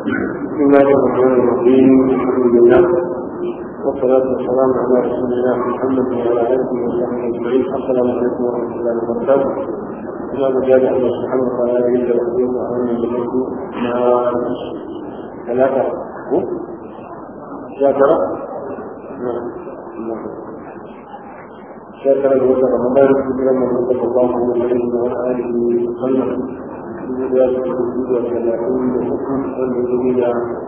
بسم الله الرحمن الرحيم الحمد لله والصلاة والسلام على رسول الله محمد وعلى آله وصحبه أجمعين السلام عليكم ورحمة الله وبركاته إمام مجال الله سبحانه وتعالى يجب أن يكون أمام بلده مع ثلاثة شاكرة شاكرة لوجه رمضان كبيرا من صلى الله عليه وعلى آله وسلم بذلك الوجود والثلاثين والحكم والمسلمين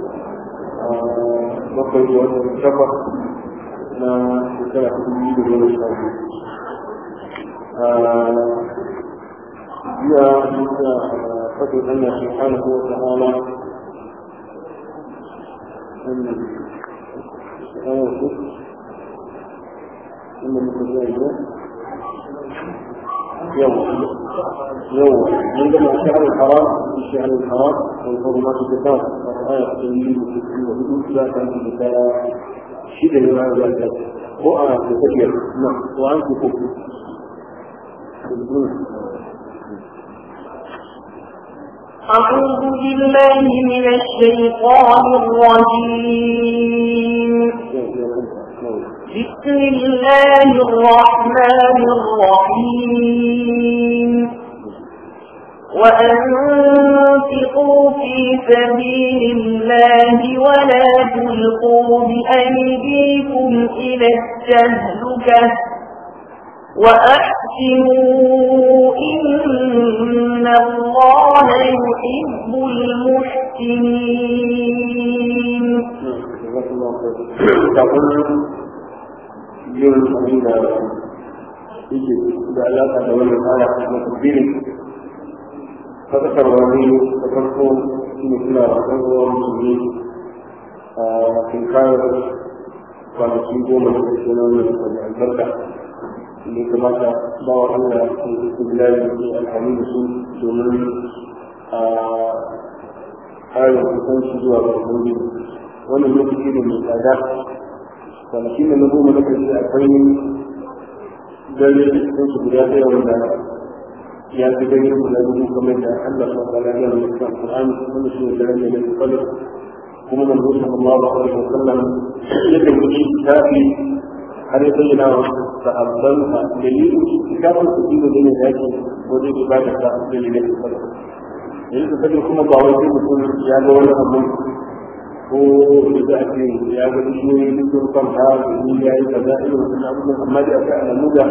بقي والشفق ما ثلاث الوجود والشفق جاء فضل الله سبحانه وتعالى أن أن المتزايد يوم يوم عندما الشهر الحرام في الشهر الحرام والحرمات الكتاب الآية التنزيل والحدود لا تنزل بها شدة ما ذلك وأنا تفكر نعم وأنت تفكر أعوذ بالله من الشيطان الرجيم بسم الله الرحمن الرحيم وأنفقوا في سبيل الله ولا تلقوا بأيديكم إلى التهلكة وأحسنوا إن الله يحب المحسنين تقول yin abin da yake da alaƙa da wannan aya na tabbiri fadakarwa ne da farko shi ne suna da ɗan ruwan musulmi a kinkar kwanaki goma da ƙarshe na wannan da albarka ne kamata ba wa Allah ya yi bilali ne alhami da su domin a ƙarin kusanci zuwa ga ubangiji wannan lokaci ne mai tsada kwanaki da na goma na ƙarshe akwai dare cikin su guda ɗaya wanda ya fi gani guda dubu kamar da Allah sa ta lafiya da mutum Qur'an wanda shi ne dare ne da kwallo kuma man zuwa sallallahu alaihi wa sallam yake yi tafi har ya bayyana wa sahabban sa dalilin kitabun su dibo ne da yake wajen ibada ta dalilin kwallo yanzu kaje kuma ba wai mutum ya ga wani abu ko da za a ce ya ga bishiyoyi duk sun kwanta da ni ya yi kaza irin wannan abubuwan amma da aka alamu da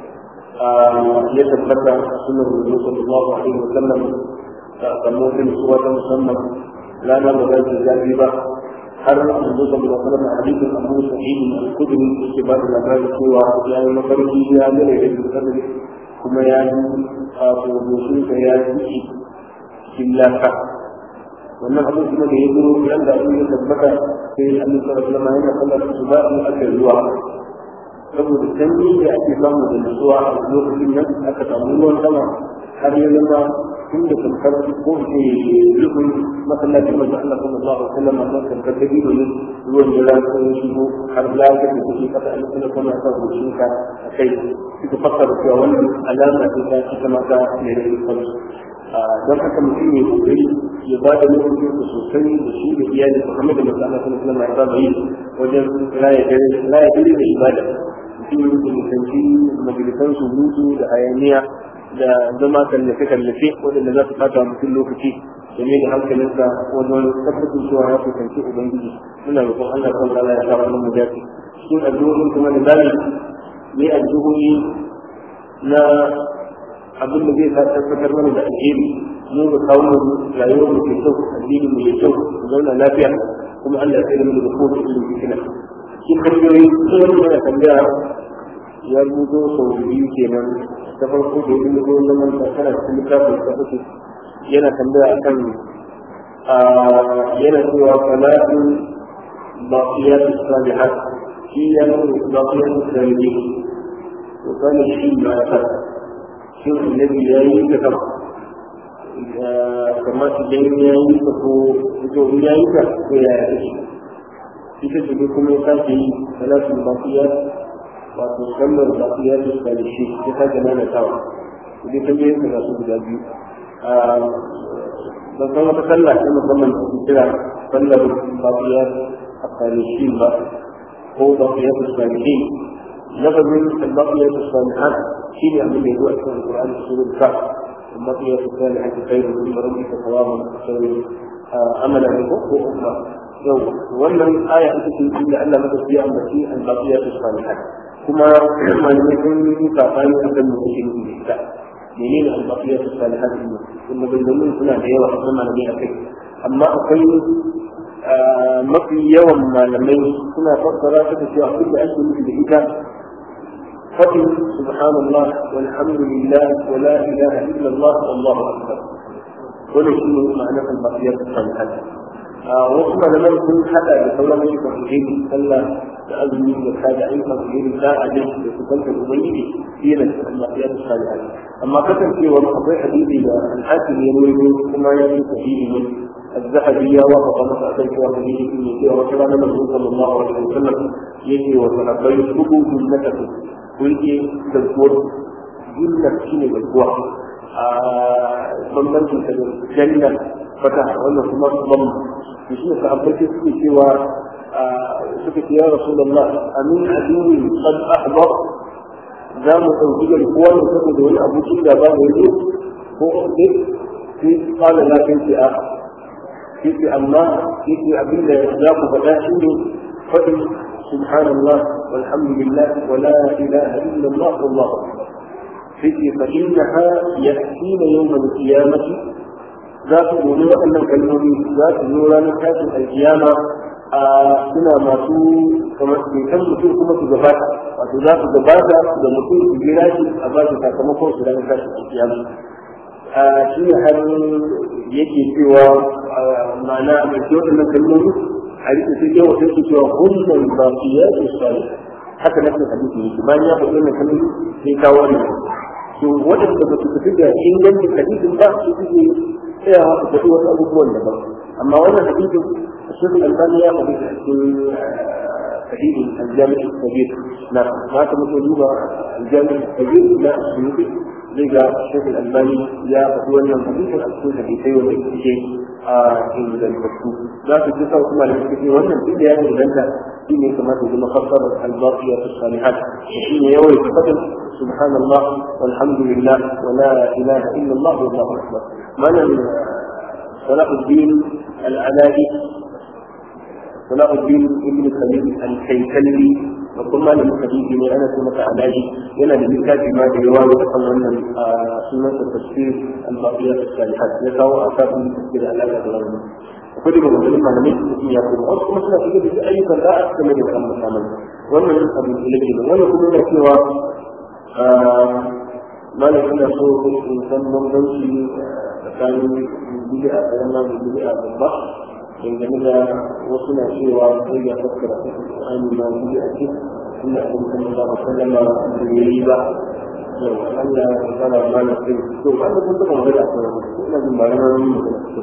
ya tabbata sunan rubu sallallahu alaihi wa sallam da kamar wata nutsuwa ta musamman rana ba za ta zafi ba har rubu sallallahu alaihi wa sallam a hadisin abu sa'id al-khudri yake ba da labari cewa ya yi mafarki ya gane da dukkan kuma ya yi a goshinsa ya yi cikin laka wannan abin kuma da ya zo yan da abin ya tabbata sai annabi sallallahu alaihi wasallam yana sallar su ba in aka ruwa saboda sanyi da ake samu da nutsuwa a lokacin nan aka samu ruwan sama har ya zama tun da kankar ko ce rufin masallacin manzo Allah sallallahu alaihi wasallam a kan kankar da biyu ne ruwan da ran sun shigo har lafiya da kuke kasa an kula kuma kan goshin ka a kai suka fassara cewa wannan alama ce ta ita mata ne da kansu don haka mutum ya kokari ya ba da lokacin da sosai da shi da iyali su kamar da masu Allah sallallahu alaihi wasallam ya yi wajen raya dare raya dare da ibada mutum ya mutunci majalisan surutu da hayaniya da zama kallafe kallafe waɗanda za su fata mutum lokaci da mai da hankalinsa wajen tabbatar cewa ya fuskanci ubangiji muna roƙon Allah kan Allah ya sa mu dace cikin addu'o'in kuma da zamu yi addu'o'i na abin da zai sa tabbatar mana da alheri mu ga kawo mu rayuwar mu ke kyau addini mu ke kyau mu zauna lafiya kuma Allah ya tsare mu da kowace irin fitina shi tambayoyi sun wani mana tambaya ya rubuto sau biyu kenan ta farko da ya rubuto zaman da kana cikin littafin da uku yana tambaya akan yana cewa salatu baqiyat salihat shi ya nuna baqiyat salihin to kana shi ma ya fara shin annabi ya yi ta kama kamar idan ya yi ta ko ito in ya yi ta ko ya yi ta ita ce kuma ya sake yi salatu baqiya wato sallar baqiya ta salishi ta sake nana tawa idan ta biyan ka su guda biyu ban san wata sallah ta musamman da kira sallar baqiyat as-salihin ba ko baqiyat as-salihin lafazin baqiyat as-salihat shi ne abin da ya zo a cikin Qur'ani surul Kaf baqiyat as-salihat khairun min rabbika thawaban khairun amala ne ko ko umma yau wannan aya ita ce inda Allah madauki ya ambaci al-baqiyat as-salihat kuma malamai sun yi kafani akan mutum da ita menene al-baqiyat as-salihat din kuma bayyana suna da yawa kuma malamai akai amma akwai mafi yawan malamai suna fassara ta cewa abin da ake nufi da ita fadin subhanallah walhamdulillah wa la ilaha illa Allah wallahu akbar wannan shi ne ma'anar al-baqiyat as-salihat wasu malaman sun hada da sauran ayyukan alheri sallah da azumi da kada ayyukan alheri da ajin da su kanta ubangiji shi ne al-baqiyat as-salihat amma kasancewar akwai hadisi da al-hakim ya rawaito kuma ya yi sahihi ne الذهبي وافق مسألة الكوافرين في المسيح وكان النبي صلى الله عليه وسلم يجي وتنبي سبوا جنته ويجي تذكر جنة شيء بالقوة bambancin ta da janna fata wannan kuma bam to shi ka ambace suke cewa suka ce ya rasulullah amin adini qad ahbar za mu ɗauki garkuwa ne saboda wani abokin da ba da yake ko ne sai kala na kai ce a sai amma sai abin da za ku faɗa shi ne faɗin subhanallah walhamdulillah wa la ilaha illallah wallahu akbar فكر فإنها يأتين يوم القيامة ذات نور أن كلمة ذات نور أن كاتب القيامة suna masu kamar kan mutum kuma su gabata wato za su gabata da mutum su jira shi a ba shi sakamakon su ranar tashin alkiyama shi ne har yake cewa ma'ana a mai waɗannan kalmomi a rike sai yawa sai su cewa hunnan ba su yaƙi su haka nafsin hadisi yake bayan ya faɗi wannan kalmomi sai kawo ne to waɗanda ba su tafi da ingancin hadisin ba su suke tsayawa su faɗi wasu abubuwan daban amma wannan hadisin shirin albani ya faɗi a cikin hadisin aljami'i kabir na ma ta mutu duba aljami'i kabir na suyuti zai ga shirin albani ya faɗi wannan hadisin a cikin hadisai wanda suke a ingantattu za su ji sau kuma da suke wannan duk da ya inganta shi ne kamar da zama fassarar albaqiya ta salihat shi ne yawai faɗin سبحان الله والحمد لله ولا اله الا الله والله اكبر من صلاح الدين العلائي صلاح الدين ابن خليل الكيكلي وثم من حديث من انس بن علاجي yana da littafi ma da yawa da kan wannan sunan da tafsir al-baqiyat as-salihat ya kawo a kafin tafsir alaƙa da wannan akwai daga maganganun malamai da su ya kuma wasu kuma suna shiga da ayyukan da'a game da kan musamman wannan abin da yake da wannan kuma yana cewa malam ina so in san bambanci tsakanin bid'a karama da bid'a babba dangane da wasu na cewa sai ya fassara Qur'ani ma bid'a ce inda abin da Allah ba sallama da yayi ba yau Allah ya fara mana sai to wanda kun taba magana ko ina jin ba ran mun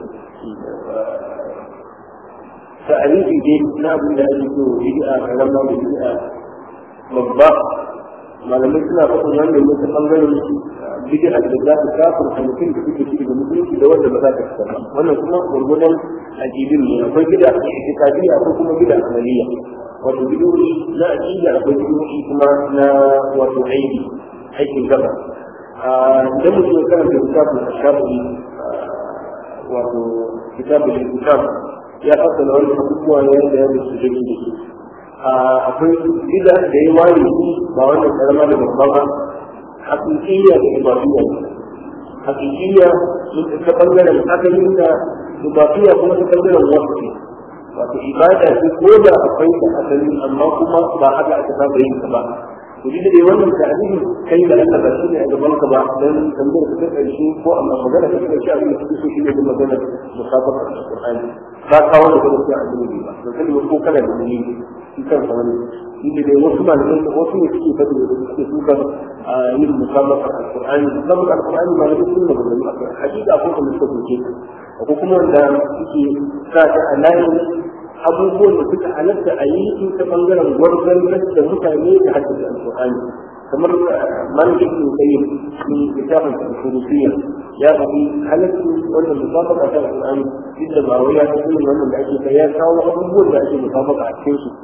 ta'arifi dai na abin da ake so bid'a karama da bid'a babba malamai suna faɗin wannan ne ta ɓangaren bid'a da za ta kafin a mutum da suke ciki da musulunci da wanda ba za ta fita ba wannan kuma gurgudan ajibin ne akwai bid'a a itikadiyya akwai kuma bid'a amaliya wato bid'o'i na aqida akwai bid'o'i kuma na wato aiki aikin gaba idan mutum ya karanta kitabun ashabi wato kitabun kitab ya fassara wani abubuwa ne da ya musu da su akwai bida da ya ware shi ba wannan karama da babba ba hakikiyya da ibadiyya hakikiyya ta bangaren asalin da ibadiyya kuma ta bangaren wasu wato ibada ce ko da akwai da asali amma kuma ba haka aka saba yin ta ba to duk da wannan ta'alimin kai da Allah ba shi ne a gaban ka ba dan tambayar ta karshe ko amma magana ta karshe abin da kake so shi ne da magana musabaqa alqur'ani ba kawo da kuma sai a dubi ba to kai ko kana da ni shi kan wani shi ne dai wasu malamai da wasu ne suke fadi da suke suka yin musabaqa alqur'ani musabaqa alqur'ani malamai sun da magana hakika ko kuma suka soke ko kuma wanda suke sa ta a layin abubuwan da suka halatta a yi su ta bangaren gwargwar da mutane da haddasa alƙur'ani kamar malik ibn qayyim min kitabin al-furusiyya ya faɗi halittu wannan musabaka ta alƙur'ani duk da ba wai ya ta irin wannan da ake kai ya kawo abubuwan da ake musabaka a cikin su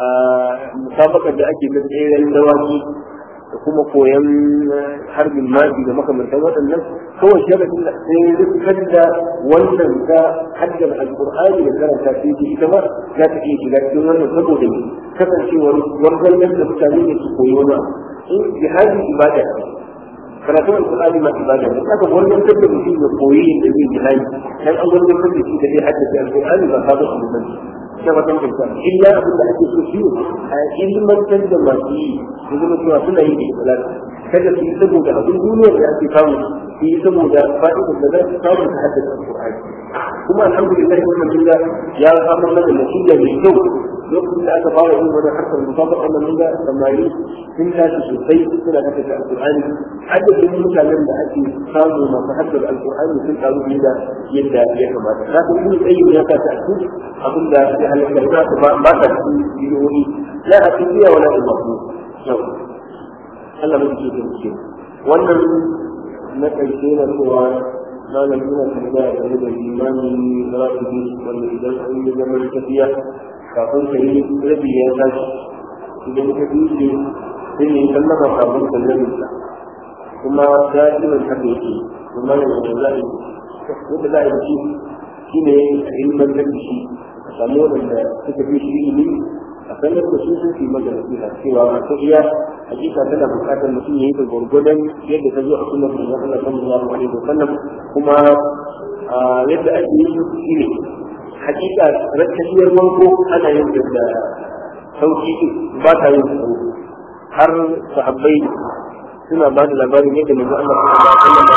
musabakar da ake ta tseren dawaki da kuma koyan harbin maji da makamantan waɗannan kawai sharadin da sai rikar da wannan ta haddar alƙur'ani da karanta sai ce ita ma za ta iya shiga cikin wannan saboda kasancewar wanzan da mutane ne su koyi wani in jihadi ibada karatun alƙur'ani ma ibada ne haka wannan da mutum ya koyi yadda zai jihadi dan an wannan da shi da zai haddace alƙur'ani ba sabon abu bane na watan kyauta illa abin da ake so shi a ilmantar da masu yi su zama cewa suna yi da ikhlas kada su yi saboda abin duniyar da ake samu su yi saboda fa'idar da za su samu ta haddace alƙur'ani kuma alhamdulillah wannan dinga ya samu mana natija mai kyau lokacin da aka fara yin wani harkar musabaqa wannan dinga samari sun tashi sosai suna haddace alƙur'ani adadin mutanen da ake samu masu haddace alƙur'ani sun karu da yadda ya kamata za ka yi tsayin ya ka ta abin da ya halatta za ka ba ta cikin bidiyoyi la a tafiya wala a mafi yau Allah mai ke da ke wannan na ƙarshe na cewa malam ina tambaya game da limani rafibi wanda idan an yi zaman tafiya kafin ka yi rabi ya tashi idan ka duke sai ne sallama kafin ka rabi kuma da'iman haka yake kuma yanzu za a yi yadda za a yi shi shi ne a ilmantar da shi a samu waɗanda suka fi shi ilimi a sanar da su sun fi maka nasiha cewa masu iya hakika tana buƙatar mutum ya yi da gwargwadon yadda ta zo a sunan manzon Allah sallallahu alaihi wasallam kuma yadda ake yi shi ne hakika rakkashiyar manko ana yin da sauki ba ta yin sauki har sahabbai suna ba da labarin yadda manzon Allah sallallahu alaihi wasallam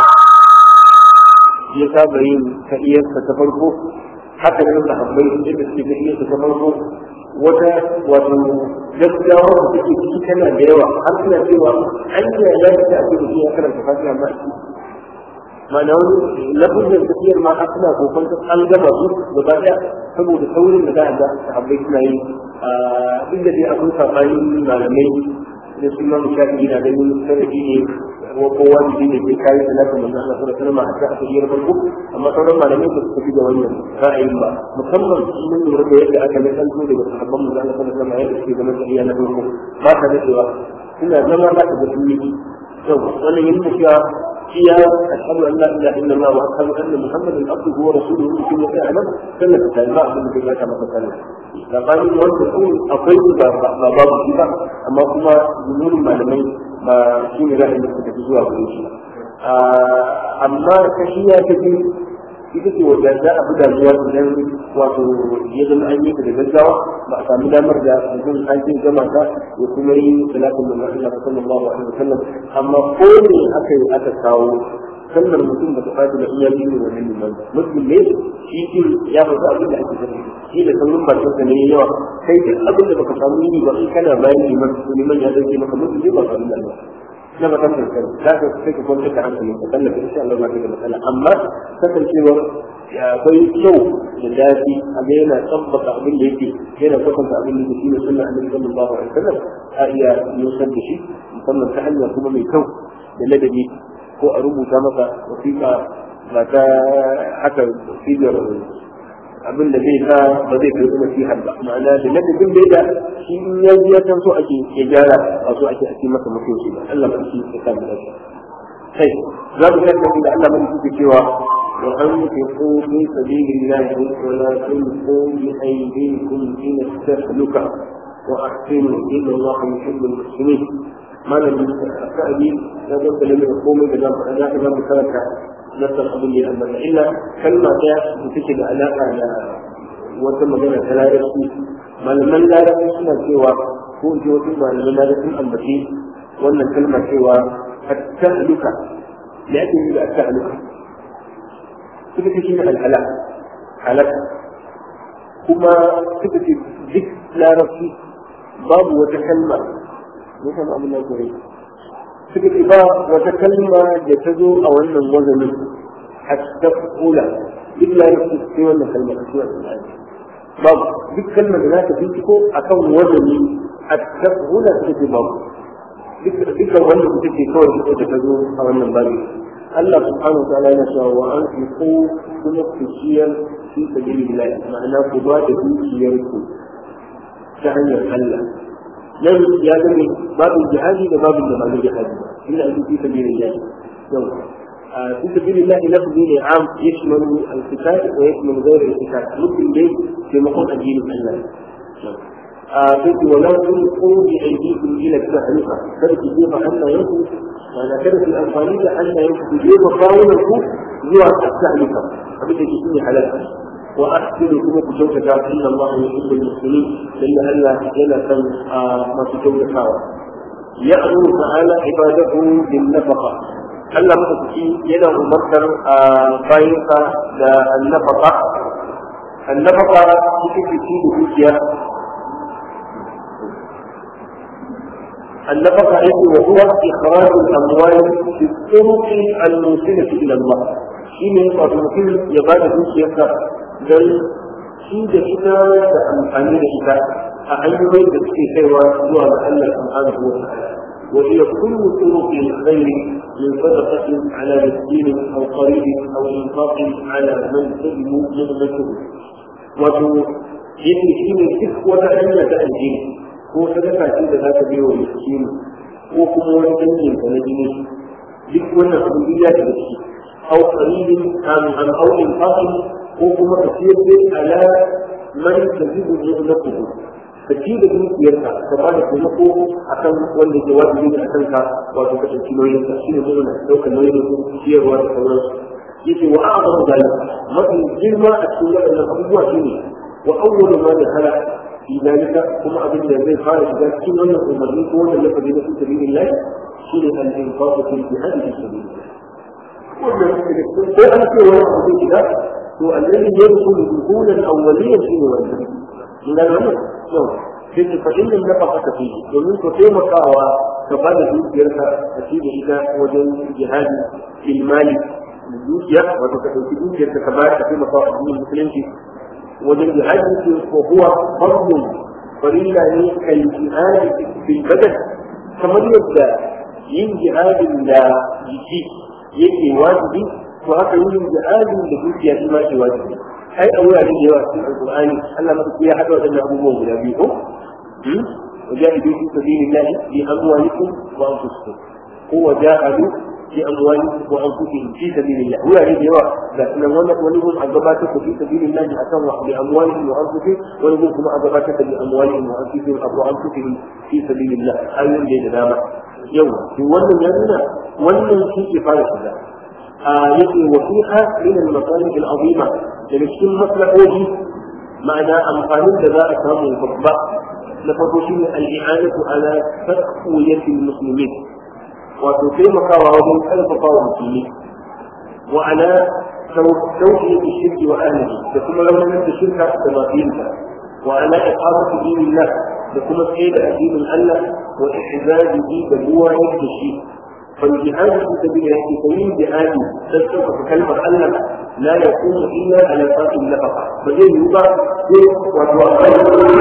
ya saba yin tahiyarsa ta farko haka ne da habbai yadda suke tahiyarsa ta farko wata wato gaskiya wanda take ciki tana da yawa har suna cewa an yi ya ta ake da ya karanta fatiha ma ma'ana wani lafazin tafiyar ma har suna kokon an gama su gaba daya saboda saurin da za a ga sahabbai suna yi duk da dai akwai sabanin malamai da su ma mushafi na ganin sanadi ne ko kowa da ne ke kai salatin manzo Allah sallallahu alaihi wasallam a ta tafiyar farko amma sauran malamai ba su tafi da wannan ra'ayin ba musamman mun lura da yadda aka mai kanto daga sahabban manzo Allah sallallahu alaihi wasallam yadda suke zaman tafiya na farko ba ta da cewa suna zama za ka ga sun yi yau wannan yin cewa هي أشهد أن لا إله إلا الله وأشهد أن محمدا عبده ورسوله في مكان أعلم سنة التعليمات من كما كما تكلم لقد وانت تقول أقيم باب الشفاء أما كما جنون ما لمي ما شين لا إلا تتجزوها بالإنشاء أما كشيئة كثير ita ce wadda za a buga zuwa idan wato ya zama an yi ta da gaggawa ba a sami damar da mutum an jin gama ta ya kuma yi salatin da Allah sallallahu alaihi wasallam amma ko ne aka yi aka kawo sallar mutum ba ta fadi da iya biyu wa nan liman mutum ne shi ki ya faɗa abin da ake sani shi da sauran bakin sa ne yawa kai duk abin da baka samu yi ba in kana bayan liman liman ya dauke maka mutum ne ba ka da Allah na ba kasar kai za ka sai ka kwanta da hankali ka kalla ka insha Allah ba ka da matsala amma kasancewar akwai kyau da daɗi a ga yana tabbata abin da yake yana kwatanta abin da shi ne sunna annabi sallallahu alaihi wasallam a iya nusar da shi musamman ta hanya kuma mai kyau da ladabi ko a rubuta masa wasiƙa ba ta haka sigar abin da zai sa ba zai kai kuma sihar ba ma'ana da ladabin da ya shi in ya ji ya san so ake ya gyara a so ake ake masa mutunci ba Allah ba shi ya samu lafiya kai za mu ga da Allah ba shi cewa wa anfiqu fi sabilillahi wa la tulqu bi aydikum ila tahluka wa ahsinu inna Allah yuhibbul muhsinin malam sa'adi ya ga da komai da zan faɗa za ka zama karanta نفس القضية أبدا إلا كلمة تشد علاقة على وتم مجانا لا يرسي ما لمن لا يرسي سنة سوى هو جوتي ما لمن لا يرسي أنبتي وأن الكلمة سوى التهلكة لأجل التهلكة تبكي شيء الهلاك هلك كما تبكي ذكر لا يرسي باب وتكلمة مثل أبو الله كريم suka ce ba wata kalma da ta zo a wannan wazanin hatta kula duk la ya fi sai wannan kalma a cikin alƙur'ani babu duk kalmar da za ta binciko akan wazani hatta kula suka ce babu dukkan wanda kuka ce kawai ita da ta zo a wannan babi Allah subhanahu wa ta'ala yana cewa wa an fi ko kuma ku ciyar fi sabilillah ma'ana ku ba da dukiyar ku ta hanyar Allah nan ya zama babu jihadi da babu da babu jihadi ina ake fi sabilillah yau في سبيل الله لفظ عام يشمل القتال ويشمل غير القتال ممكن ليه في مقام الدين الله قلت ولا تلقوا بأيديكم إلى التهلكة كانت تجيب أن ينفذ وأنا كانت الأنصارية أن ينفذ تجيب قاومة زوى التهلكة فبدأ تكوني حلالة وأحسن كما كنت إن الله يحب المسلمين لأن الله لنا كان ما تكون كاوة يأمر تعالى عباده بالنفقة Allah maɗaukaki yana umartar a bayansa da annafaka annafaka ita ce ci da dukiya النفقة وهو إخراج الأموال في الطرق الموصلة إلى الله شيء يقع في المكان يبان في سياسة بل شيء ده da amfani da ita a hanyoyin da suke kaiwa zuwa ga Allah subhanahu wa ta'ala وهي كل طرق الخير من صدقة على مسكين أو قريب أو إنفاق على من سلم نعمته wato yake shi ne duk wata hanya ta aljini ko sadaka ce da za ka biyo wa miskini ko kuma wani dangin ka na jini duk wannan abu ya da shi au qalilin am am au infaqin ko kuma ka siyar da ala man tajibu ni'matuhu ka ci da dukiyarka ka ba da taimako akan wanda ke wajibi ne akan ka wato ka ɗauki nauyin ka shi ne nuna ɗaukar nauyin su ciyarwa da sauransu yace wa a'zamu zalika mafi girma a cikin waɗannan abubuwa shine wa awwalu ma dakhala fi zalika kuma abin da zai fara shiga cikin wannan umarni ko wannan lafazi na fi sabilillah shine al-infaqu fi jihad fi sabilillah wannan ko an ce wani abu zai shiga to alladhi yadkhulu dukhulan awwaliyan shine wannan من العلم يوم كيف فإن النفقة فيه ومن كتيمة قاوة كبال دوكيرها أكيد إذا وجن جهاد في المال دوكيا وتكتب في دوكيا كبال كتيمة قاوة الدين المسلم وجن جهاد وهو فرض فريلا كالجهاد في البدن كما يبدأ yin jihadin da jiki yake wajibi to haka yin jihadin da dukiya shi ma ke wajibi ai a wurare da yawa cikin alqur'ani Allah maka ya hada wadannan abubuwan guda biyu ko وجاهدوا في سبيل الله باموالكم وانفسكم هو جاهدوا باموالكم وانفسهم في سبيل الله هو يعني دواء لكن ولد ولهم عقباتك في سبيل الله أتوا باموالهم وانفسهم ولهم كما عقباتك باموالهم وانفسهم او انفسهم في سبيل الله ايضا بين دامه يوم في ولن يمنع ولن في كفايه yake wasiha min al-masalih al-azima daga cikin maslahohi ma'ana amfanin da za a samu babba na farko shi ne al-i'anatu ala taqwiyati al-muslimin wato taimakawa wajen karfafa wa musulmi wa ala tawfiyati shirki wa ahlihi da kuma raunin da shirka da mafiyinta wa ala iqamati dinillah da kuma tsaye da addinin Allah wa ihzazihi da ruwa yake shi فالجهاد في سبيل الله سبيل جهاد تذكر كلمة الله لا يكون إلا على قاتل النفقة فجل يوضع في وتوقع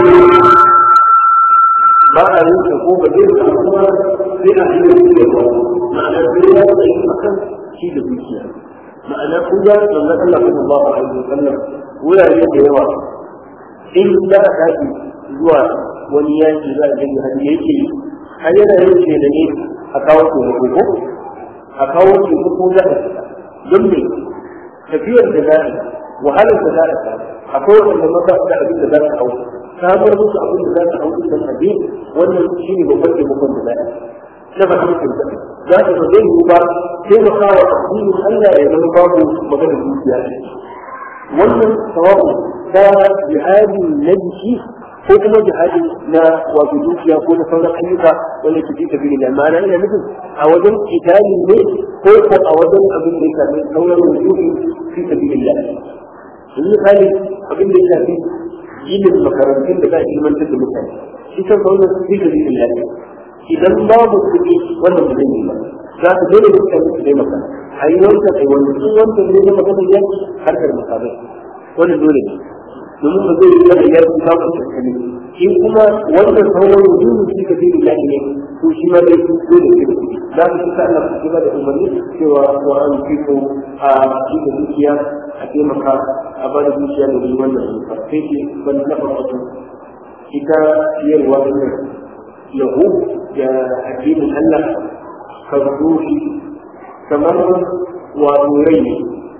ما أعلم يقوم بجل الأمور في أهل الدنيا معنى الدنيا أي مكان شيء بالدنيا معنى كذا من الله صلى الله عليه وسلم ولا يد يوا إن لا تأتي زوا ونياتي لا جل هديتي هذا يجي لنيه a kawo taimako ko a kawo taimako za ka don me tafiyar da za wahalar da za ka akwai wanda maka da abin da za ka hau samar musu abin da za ka hau din nan abin wannan shi ne babban taimakon da za ka na ba kuma kinta za ka zo zai yi ba taimaka wa addinin Allah ya zama babu maganar dukiya wannan sawabu ta jihadi na jiki ko kuma jihadi na wato dukiya ko na sauran ayyuka wanda ke fi tafi da ma'ana ina nufin a wajen kitali ne ko ko a wajen abin da ya shafi sauran wujuhi fi tafi da in misali abin da ya shafi ginin makarantun da za a ilmantar da mutane shi kan sauran fi tafi da idan babu kuɗi wannan ba zai yi ba za ka dole da mutane su taimaka a yi wancan a yi wannan in wancan ne na maganar yanki harkar makamai wannan dole ne domin ba zai yi da ya fi samun kankani in kuma wannan sauran wujudu shi ka fi da ne to shi ma dai dole ke da kuɗi za ka fita Allah ku da umarni cewa wa an fito a shi da dukiya a taimaka a bada dukiya da yi wannan sai ce ban na farko ita ciyarwa wannan lahu da addinin Allah ka ruhi kamar wato rai ne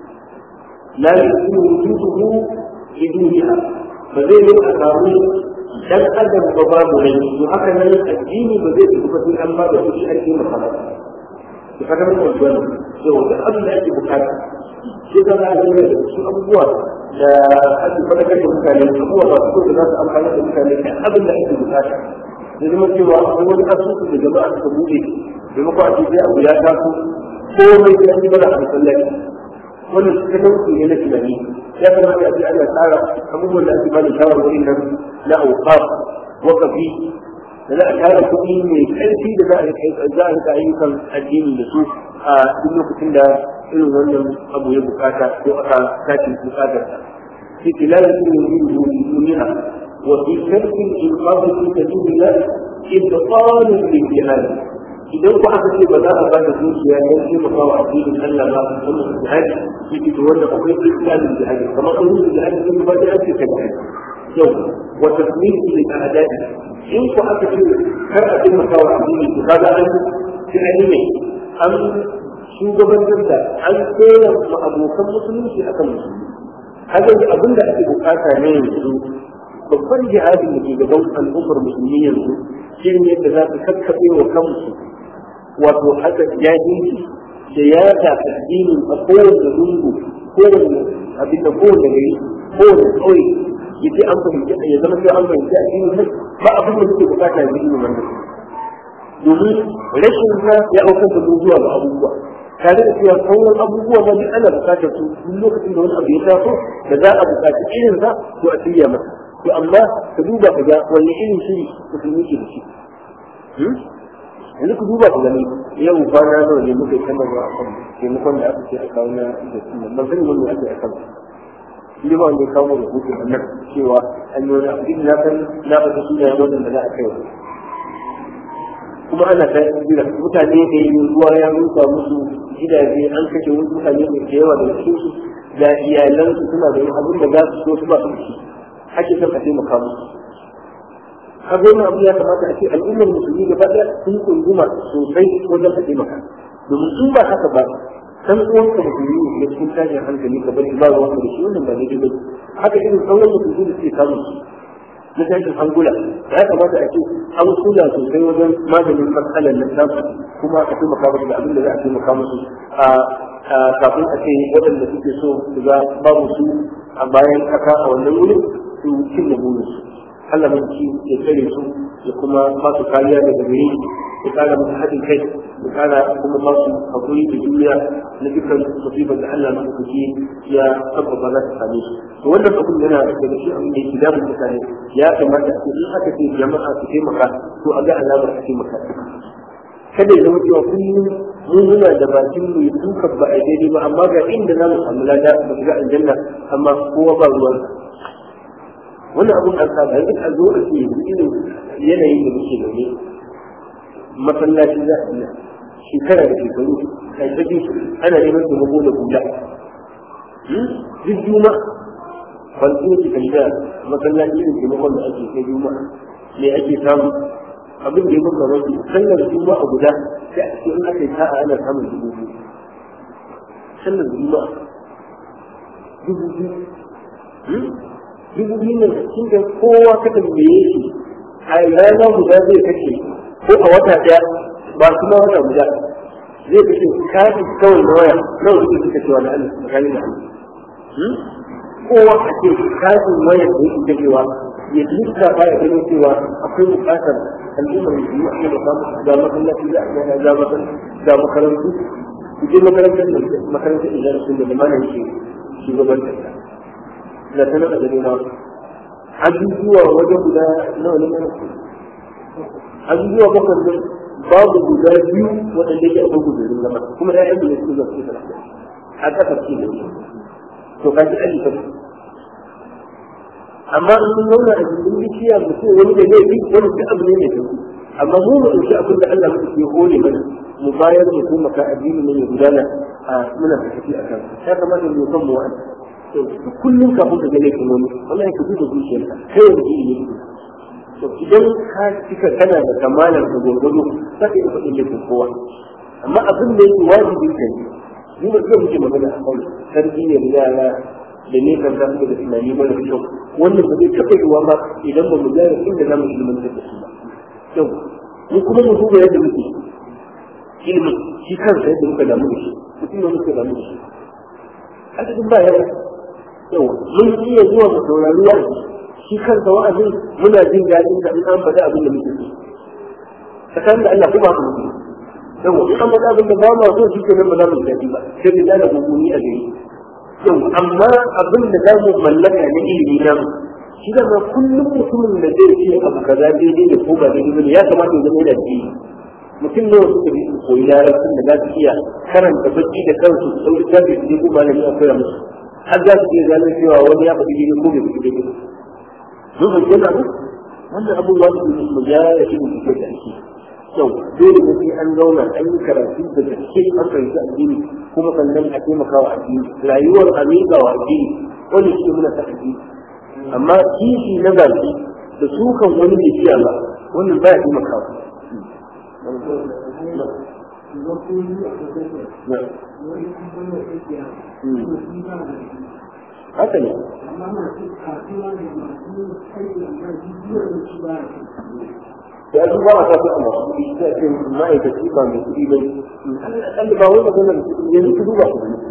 la yakunu wujuduhu biduniha ba zai yi a samu dan adam ba babu rai to haka nan addini ba zai tafi sai an ba da kuɗi an taimaka ba to kaga mun wannan to da abin da ake bukata sai ka ga da su abubuwa da ake fadakar da mutane abubuwa ba su da za su amfani da mutane da abin da ake bukata da zama cewa akwai wani asusu da jama'a suka buɗe maimako a ce sai abu ya taso komai sai an yi mana a masallaci wannan su talauci ne na tunani ya kamata a ce ana tsara abubuwan da ake bada shawarwari nan na auqaf wakafi da za a tara kuɗi mai ƙarfi da za a za a rika ayyukan addini da su a duk lokacin da irin wannan abu ya bukata ko aka tashi bukatar sa في تلاوة من دونها وفي ترك الإنقاذ في سبيل الله إبطال للجهاد idan ku aka ce ba za a bada zuciya don taimaka wa addinin Allah ba su wannan jihadi shi ke wanda akwai islamin jihadi kamar an yi jihadi sun ba da ake ka jihadi yau wa tasmihi li a'dadi in ku aka ce kar a taimaka wa addini ku kaga an ci an yi an shugabantar da an tsere ma abokan musulunci akan musulmi haka abin da ake bukata ne yanzu babban jihadin da ke gaban al'ummar musulmi yanzu shi ne yadda za su kakkaɓe wa kansu wato haka jahilci da ya ta addinin a kowane lungu kowane abin da kowane gari kowane ƙauye ya ce an fahimci ya zama sai an fahimci addinin nan ba abin da suke bukata ya yi wannan domin rashin sa ya aukar da zuwa ga abubuwa tare da cewa sauran abubuwa ma duk ana bukatar su duk lokacin da wani abu ya taso da za a bukaci irin sa to a shirya masa to amma ka duba ka ga wanne irin shiri musulmi ke da shi yanzu ku duba ku gani yau kwana nawa ne muka yi sanarwa a kan taimakon da aka ce a kawo na da sunan ban sani wanda ake a kan shi ba wanda ya kawo da hutun annan cewa an yi wani abu na san na fata su da yawan da za a kai kuma ana ta jira mutane da yi ruwa ya rusa musu gidaje an kashe wasu mutane da yawa da cikin su da iyalansu suna da abin da za su so su ba su ci ake son a taimaka musu har wannan abu ya kamata a ce al'ummar musulmi gaba ɗaya sun kunguma sosai wajen a taimaka domin in ba haka ba san uwan ka musulmi ne cikin tashin hankali ka bari ba ruwan da shi wannan ba daidai ba haka irin sauran musulmi da suke samun su na tashin hankula ya kamata a ce an kula sosai wajen maganin matsalar nan nasu kuma a taimaka musu da abin da za a taimaka musu a kafin a ce waɗanda suke so su ga babu su a bayan kaka a wannan wurin su cin da burinsu Allah mun ci ya tsare su ya kuma ba su kariya daga gare ya kara musu haɗin kai ya kara kuma ba su hakuri da juriya na dukkan musibar da Allah mun kuke ya tabbata za ta same su to wannan abin yana daga shi abin da yake damun mutane ya kamata a ce in aka ce jama'a su taimaka to a ga alamar su taimaka kada ya zama cewa kullum mun muna da bakin mu duka ba a daidai ba amma ga inda za mu samu lada ba shiga aljanna amma kowa ba ruwan wannan abun an saba yanzu a zo a ce irin yanayin da muke zaune masallaci za a iya shekara da shekaru kai ta bi ana neman taimako da hula duk juma ban so ki tambaya masallaci irin taimakon da ake kai juma me ake samu abin da ya muka rasu sallar juma a guda sai a cikin aka yi sa'a ana samun dubu biyu sallar juma dubu biyu dubu biyu ne cikin da kowa ka tambaye shi a rana guda zai kashe ko a wata ɗaya ba kuma wata guda zai kashe kafi kawai na waya nawa suke suka cewa na Allah tsakanin da Allah kowa a ce kafin wayar da yake kashewa ya lissafa ya gano cewa akwai buƙatar al'ummar musulmi a da samu ga masallaci za a ga ga ga makarantu ku je makarantar makarantar idan sun da limanin shi shugabantar ta da sanar da gani na abubuwa wajen guda nawa ne mana abubuwa bakwai ne babu guda biyu waɗanda ke akwai gudurin zama kuma ya yi da su zama su a ƙasar ce da to ka ji ayyuka amma in mun zauna a cikin bishiya mutum wani da laifi wani duk abu ne mai sauki amma mu mu ɗauki abin da Allah muka ke hore mana mu bayar mu kuma ka addini ne ya gudana a muna tafi a kan ya kamata mu kan mu wa'anda kullum kafin ka ga laifin wani wallahi ka duba zuciyarka kai wani iri ne to idan ka cika kana da kamalar da gwargwado za ka iya faɗin laifin kowa amma abin da yake wajibin ka ne ni ba zai muke magana a kan tarbiyyar yara da ne kan za su da tunani mara kyau wannan ba zai taɓa yiwuwa ba idan ba mu gyara inda za mu ilmantar da su ba yau mu kuma mu duba yadda muke ilimin shi kansa yadda muka damu da shi mutum ne muka damu da shi adadin ba yawa yau mun iya zuwa mu saurari wa'azi shi kansa wa'azin muna jin daɗin da in an faɗi abin da muke so tsakanin da Allah kuma haka muke yau in an faɗi abin da ba ma so shi ke nan ba za mu daɗi ba sai mu dana gunguni a gari yau amma abin da za mu mallaka na ilimi na mu shi da ma kullum mutumin da zai ce abu kaza daidai da ko ba daidai ba ya kamata ya zama yana ji mutum ne wasu kabi su koyi larabcin da za su iya karanta baki da kansu su ɗauki tafi su je ko malami a koya musu har za su iya gano cewa wani ya faɗi daidai ko bai faɗi daidai mun fahimci na duk wannan abubuwa su ne mu gyara shi mu fito da ake yau dole ne sai an zauna an yi karatu da gaske an fahimci addini kuma sannan a taimaka wa addini rayuwar amiga wa addini wani shi muna ta addini amma kishi na baki da sukan wani bai ciya ba wannan baya taimakawa haka ne ya su ba a sa su a masu kuɗi sai ce ma'aikaci ba mai kuɗi ba ne ba wani magana yanzu ku duba ku gani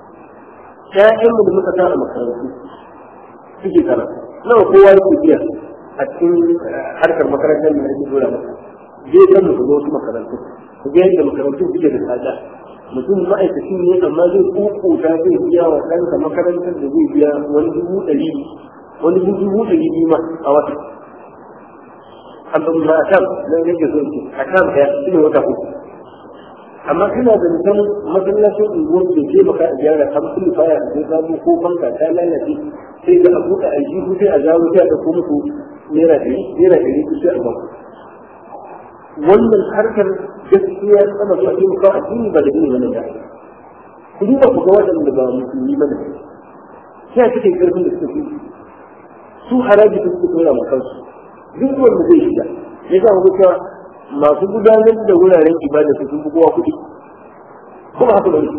ƴaƴanmu da muka sa a makarantu suke karatu nawa kowa yake biya a cikin harkar makarantar da ake dora masa zai san mu zo wasu makarantu ku ga yadda makarantu suke da tsada mutum ma'aikaci ne amma zai kukuta zai biya wa ɗansa makarantar da zai biya wani dubu ɗari wani dubu ɗari biyu ma a wata amma ma a kan nan yake so ce a kan ɗaya shi ne wata uku amma kana da mutum masallacin unguwar da ke maka a gyara har kullu baya da samu ko banka ta lalace sai ga abu da aljihu sai a zawo sai a ɗauko muku naira ɗari naira ɗari ku sai a ba wannan harkar gaskiya sama zuwa ce muka a cikin ba da gini wani da ku duba ku ga waɗanda ba musulmi ba ne sai a cikin ƙarfin da suka fi su haraji da suka tura ma kansu duk wanda zai shiga ya sa ku cewa masu gudanar da wuraren ibada su sun fi kowa kuɗi kuma haka ba ne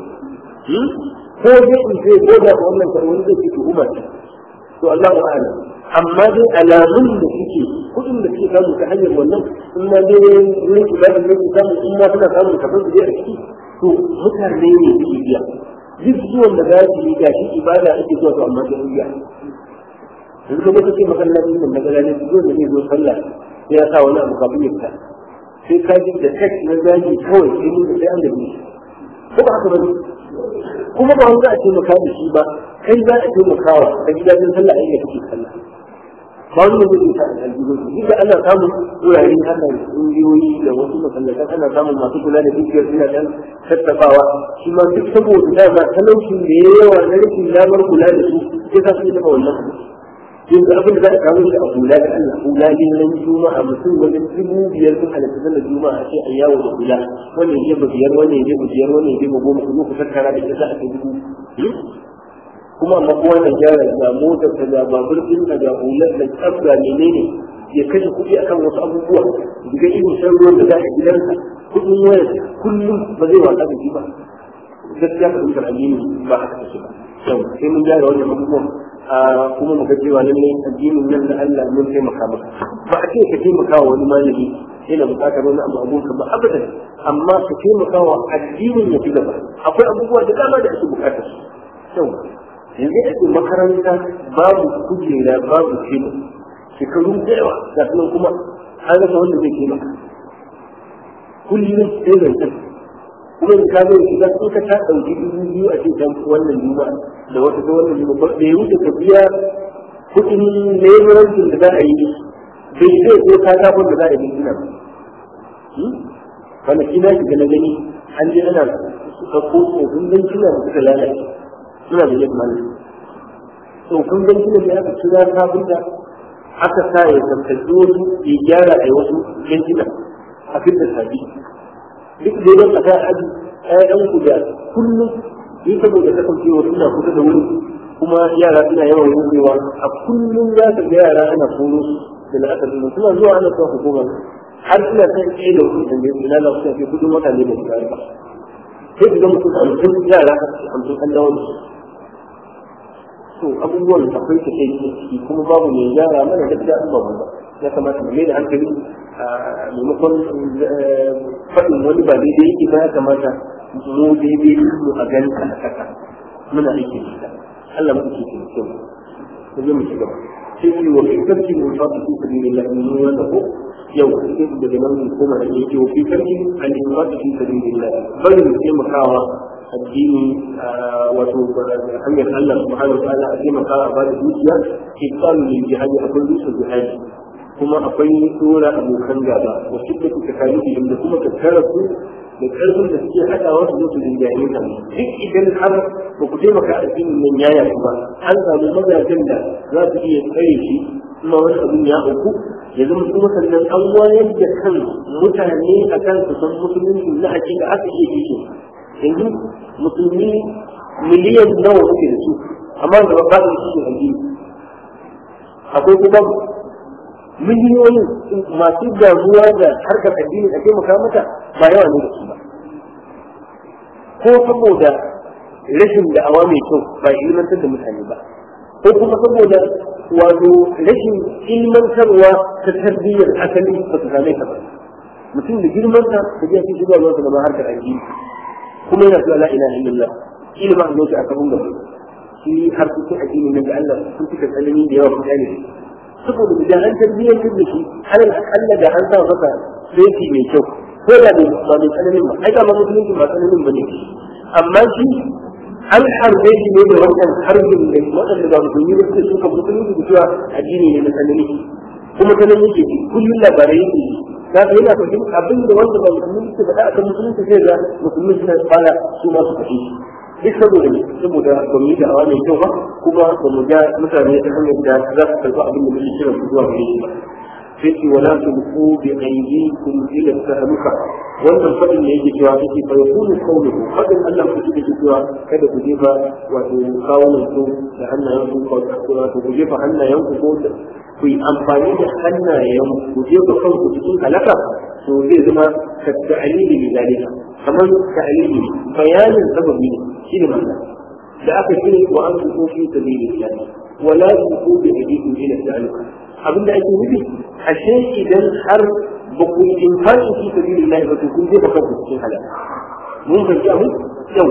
ko dai in ce ko da wannan kar wani zai fi tuhuma ce to Allah wa a'lam amma dai alamun da suke kuɗin da suke samu ta hanyar wannan in ma dai wurin ibada ne su samu in ma suna samun kafin su je a ciki to mutane ne su biya duk zuwan da za su yi gashi ibada ake zuwa to amma sai biya yanzu kuma kake masallacin nan daga ranar zuwa da zai zo sallah sai ya sa wani abu kafin ya fita sai ka ji da tek na zagi kawai sai mun sai an gabe shi ko ba haka bane kuma ba wanda a taimaka da shi ba kai za a taimaka wa ka ji dadin sallah a inda kake sallah ba wani ne zai sa aljihu duk da ana samun wurare haka ƙungiyoyi da wasu masallatan ana samun masu kula da dukiyar suna dan tattabawa shi ma duk saboda dama talaucin da ya yawa na rashin damar kula da su sai sa su yi taɓa wannan yanzu abin da za a kawo shi a hula da Allah hula din nan juma'a mutum wajen dubu biyar sun halatta sallar juma'a sai a yawo da hula wannan ya biyar wannan ya biyar wannan ya goma ku zo ku tattara da ita za a kai dubu kuma amma kowa na gyara ga motar ta ga babur din ta ga hular da tsabga menene ya kashe kuɗi akan wasu abubuwa daga irin shan ruwan da za a gidansa kuɗin waya kullum ba zai wasa da shi ba gaskiya fahimtar addini ba haka take ba yau sai mun gyara wannan abubuwan kuma mu ga cewa lallai addinin nan da Allah mun taimaka maka ba a ce ka taimaka wa wani malami yana buƙatar wani abu abunka ba abadan amma ka taimaka wa addinin ya fi gaba akwai abubuwa da dama da ake buƙatar su yanzu ake makaranta babu kujera babu tebur shekaru da yawa ga sunan kuma an rasa wanda zai taimaka kullum sai zancen kuma in ka zai shiga in ka ta ɗauki dubu biyu a ce can wannan juma'a da wata ta wannan juma'a ba ya wuce ka biya kuɗin leburancin da za a yi bai zai ko ka kafin da za a yi gina ba kwanaki na shiga na gani an je ana suka ko tsofin don kina da suka lalace suna da yin malam to kun gan kina da aka kira kafinta aka sa ya tsaftace wasu ya gyara a wasu yankina a fitar sabi duk da yawan a kan aji ƴaƴan ku da kullum yi saboda kasancewa suna kusa da wuri kuma yara suna yawan rubewa a kullum za ka ga yara ana koro da la'asar ɗin suna zuwa ana zuwa hukumar har suna san ɗaya da wasu tambaye su ina za su tafi kudin mutane da su ba sai su ga mutum hamsin yara hamsin an dawo da su to abubuwan akwai ta kai ciki kuma babu mai gyara mana gaskiya an babu ba ya kamata mu da hankali a maimakon faɗin wani ba daidai yake ba ya kamata mu daidai mu a gani a kasa muna aiki da ita Allah mu ke cikin kyau mu je mu ci gaba sai ki wa fitarki mu fa fi sabilillah mun wanda ko yau sai da nan mu koma da yake wa fitarki an yi fa fi sabilillah bari mu taimakawa addini wato hanyar Allah subhanahu wa ta'ala a taimaka a bada dukiya kitabun lil jihadi akwai dukkan jihadi kuma akwai tsora abokan gaba wa shidda kuka kalifi da kuma tattara su da karfin da suke haɗawa su zo su rinjaye ka duk idan har ba ku taimaka addinin nan yaya ku ba an samu mazajen da za su iya tsare shi kuma wani abin ya auku ya zama kuma sannan an wayar da kan mutane a kan su san musulunci na hakika aka iya kishe yanzu musulmi miliyan nawa muke da su amma da ba su cikin addini akwai kuma miliyoyin masu damuwa da harkar addini a taimaka mata ba yawa ne da su ba ko saboda rashin da'awa mai kyau ba ilmantar da mutane ba ko kuma saboda wato rashin ilmantarwa ta tarbiyyar asali ba su same ta ba mutum da girmansa da jiya shi shiga zuwa da harkar addini kuma yana cewa la ilaha illallah shi ne ma an zoce a kabun gaba shi har kuke addini na ga Allah sun fika tsanani da yawa mutane saboda da an tarbiyyar da shi alal akalla da an sa masa sai mai kyau ko da bai ba mai tsananin ba ai ma musulunci ba tsananin ba ne amma shi an harbe shi ne da wannan harbin da waɗanda ba musulmi ba suke suka musulunci da cewa addini ne na tsanani kuma tsanani yake ji kullum labarai yake ji za ka yana fahim abin da wanda ba musulmi suke faɗa a kan musulunci sai ga musulmi suna fara su ma su faɗi duk saboda ne saboda ba mu yi da'awa mai kyau ba kuma ba mu ga mutane ta hanyar da za su karɓi abin da muke kiran su zuwa gare shi ba sai ce wala tulqu bi aydikum ila tahluka wannan fadin ne yake cewa yake fa yakunu qawluhu fadin Allah ku yake cewa kada ku jefa wato kawunan ku da hannayen ku ko wato ku jefa hannayen ku ko ku yi amfani da hannayen ku jefa kanku cikin halaka to zai zama ka ta'alili bi zalika kamar ta'alili bayanin sababi ne shi ne ma'ana da aka ce wa an tuko fi sabilillah wala tuko bi aydikum ila ta'aluka abin da ake nufi ashe idan har ba ku yi infaki fi sabilillah ba to kun je ba kanku cikin halaka mun fahimci abu yau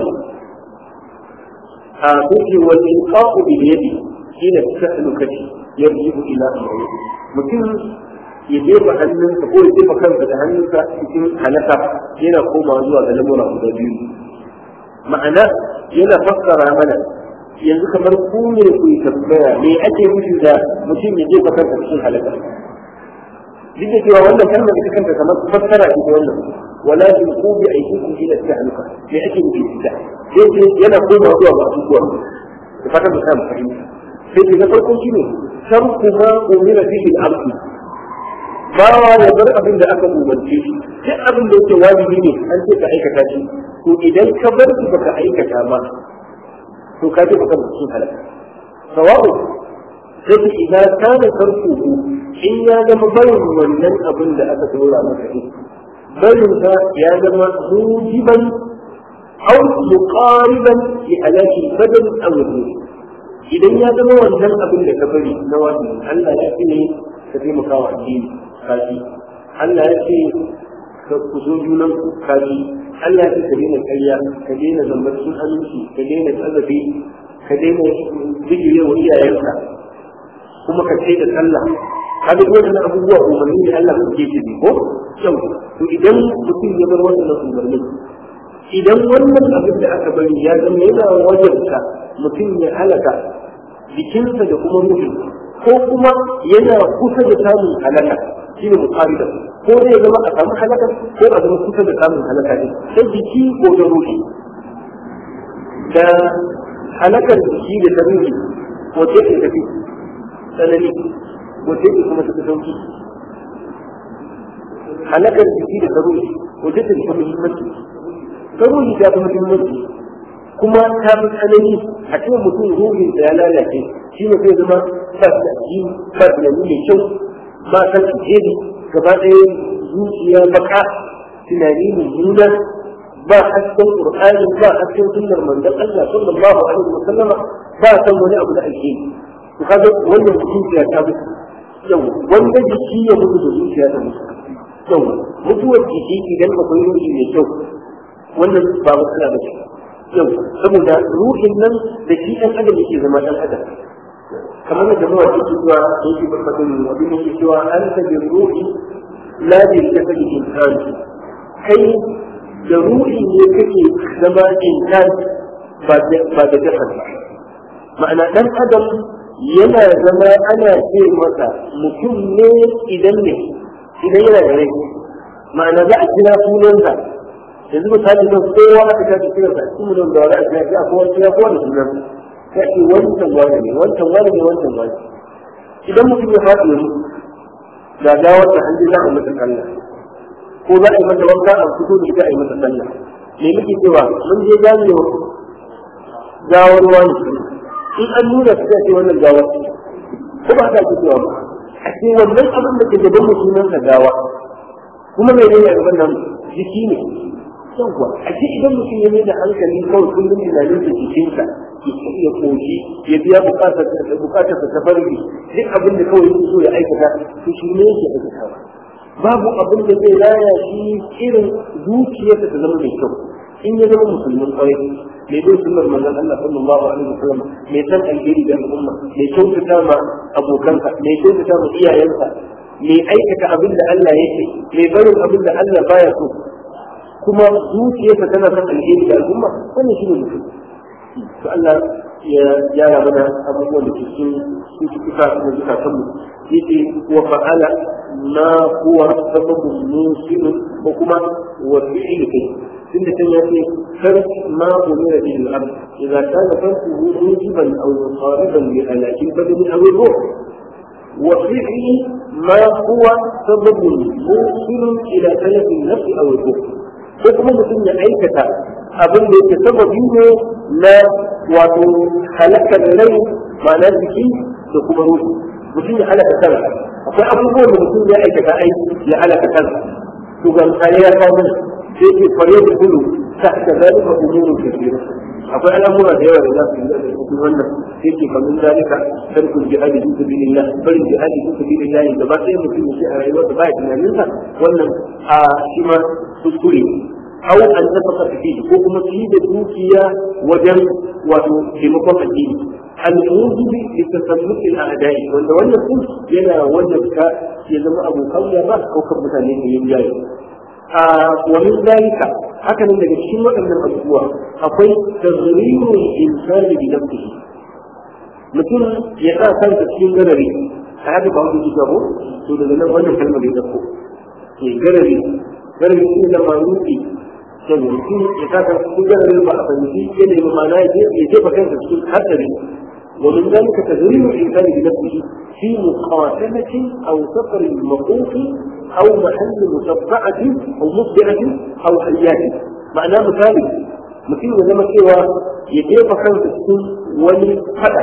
a kuke wal inqa'u bi yadi ila ta'alukati yarjibu ila amri mutum ya jefa hannunsa ko ya jefa kansa da hannunsa cikin halaka yana komawa zuwa ga lamura guda biyu ma'ana yana fassara mana yanzu kamar ku ne ku yi tambaya me ake nufi da mutum ya jefa kansa cikin halaka duk da cewa wannan kalmar ita kanta kamar fassara ce ta wannan wala tulqu bi aydikum ila tahluka me ake nufi da ita yana komawa zuwa ga abubuwa da fatan da kan fahimta sai da farko shine sharku ma umira fihi al-abd bawa ya bar abin da aka umarce shi duk abin da yake wajibi ne an ce ka aikata shi to idan ka bar shi baka aikata ba to ka je baka cikin halaka sawa'u sai idan kana karku in ya zama barin wannan abin da aka dora maka shi barin sa ya zama mujiban aw muqariban li alaki badal aw idan ya zama wannan abin da ka bari na wajibi Allah ya ce ne ka taimaka wa addini kaji Allah ya ce ka ku zo junan ku kaji Allah ya ce ka daina ƙarya ka daina zambar sun aminci ka daina tsazabi ka daina bijire wa iyayenka kuma ka ce da sallah ka ga wannan abubuwa umarni ne Allah ke ce ko kyau to idan mutum ya bar wannan umarni idan wannan abin da aka bari ya zama yana wajarta mutum ya halaka jikinsa da kuma ruhi ko kuma yana kusa da samun halaka shi ne mutarida ko zai zama a samu halaka ko a zama kusa da samun halaka ne sai jiki ko da ruhi da halakar jiki da ta ruhi wace ce tafi tsanani wace ce kuma tafi sauki halakar jiki da saruri wace ce tafi muhimmanci saruri ta fi muhimmanci kuma ta fi tsanani a cikin mutum ruhin da ya lalace shi ne zai zama ba su da addini ba su da mai kyau ba san alheri gaba ɗaya zuciya baka tunani mummuna ba hasken qur'ani ba hasken sunnar manzon Allah sallallahu alaihi wa sallama ba san wani abu da alheri to kaga wannan zuciya ta mutu yau wanda jiki ya mutu da zuciya ta mutu yau mutuwar jiki idan akwai ruhi mai kyau wannan ba matsala ba ce yau saboda ruhin nan da shi ɗan adam yake zama ɗan adam kamar da mawa ke cewa yake barkatun abin yake cewa an ta bin ruhi la bi jasadi insan kai da ruhi ne kake zama insan ba da jasad ba ma'ana ɗan adam yana zama ana ce masa mutum ne idan ne idan yana da rai ma'ana za a kira sunansa yanzu misali nan kowa aka ta ce kira sa cikin nan da wani a kira ya kowa kira kowa da sunan sai ce wancan wani ne wancan wani ne wancan wani idan mutum ya faɗi yanzu ga gawar da hanji za a masa sallah ko za a yi masa wanka a fito da ita a yi masa sallah me muke cewa mun je gane gawar wani in an nuna su ce wannan gawar ko ba ta cewa ba a ce wannan abin da ke gaban mutumin sa gawa kuma mai ne a gaban nan jiki ne yawwa a ce idan mutum ya mai da hankali kawai kullum tunanin da jikinsa ya koshi ya biya bukatar bukatar ta farki duk abin da kawai yake so ya aikata to shi ne yake aikatawa babu abin da zai raya shi irin zuciyarsa ta zama mai kyau in ya zama musulmin kwarai mai bin sunnar manzon Allah sallallahu alaihi wasallam mai san alheri da al'umma mai kyautata ma abokansa mai kyautata ma iyayensa mai aikata abin da Allah yake mai barin abin da Allah baya so kuma zuciyarsa tana son alheri da al'umma wannan shi ne mutum to Allah ya gyara mana abubuwan da ke cikin cututtuka da zukatan mu yake wa fa'ala ma huwa sababun musilun ko kuma wa fi'il kai tunda kan ya ce farq ma umira bil abd idza kana farquhu mujiban aw muqariban li alakin badani aw ruh wa fi'il ma huwa sababun musilun ila talab an-nafs aw al-ruh ko kuma mutum ya aikata abin da yake sababi ne na wato halakar rai ma'ana jiki da kuma ruhi mutum ya halaka kansa akwai abubuwan da mutum ya aikata ai ya halaka kansa to ga misali ya kawo mana sai ke fare da kudu ta ta zalika umurun kathira akwai al'amura da yawa da za su yi da cikin wannan sai ke kamun zalika tarkul jihadi fi sabilillah barin jihadi fi sabilillah da ba sai mutum ya ce a rayuwarsa ba ya tunaninsa wannan a shi ma kuskure أو أن تفقد فيه وكما تريد دوكيا وجن وتمكن الدين الموجب لتسلط الأعداء وأن وأن كل ينا وجبك يزم أبو قوية ما أو كم مثالين ينجاي آه ومن ذلك هكذا من الشيء أن الأسبوع أقول تغرير الإنسان بنفسه mutum ya sa kansa cikin garari a haka ba wani jigabo to daga nan wannan kalmar ya dauko ke garari garari shi da mamuki saboda mutum ya saka cikin gararin ba a fahimci yanayi ba ma'ana ya jefa kansa cikin hatsari ومن ذلك تدريب الإنسان بنفسه في مقاتلة أو سفر مخوف أو محل مشفعة أو مصبعة أو حيات معناه مثالي مثل لما سوى يجيب خمسة سنين ولحدث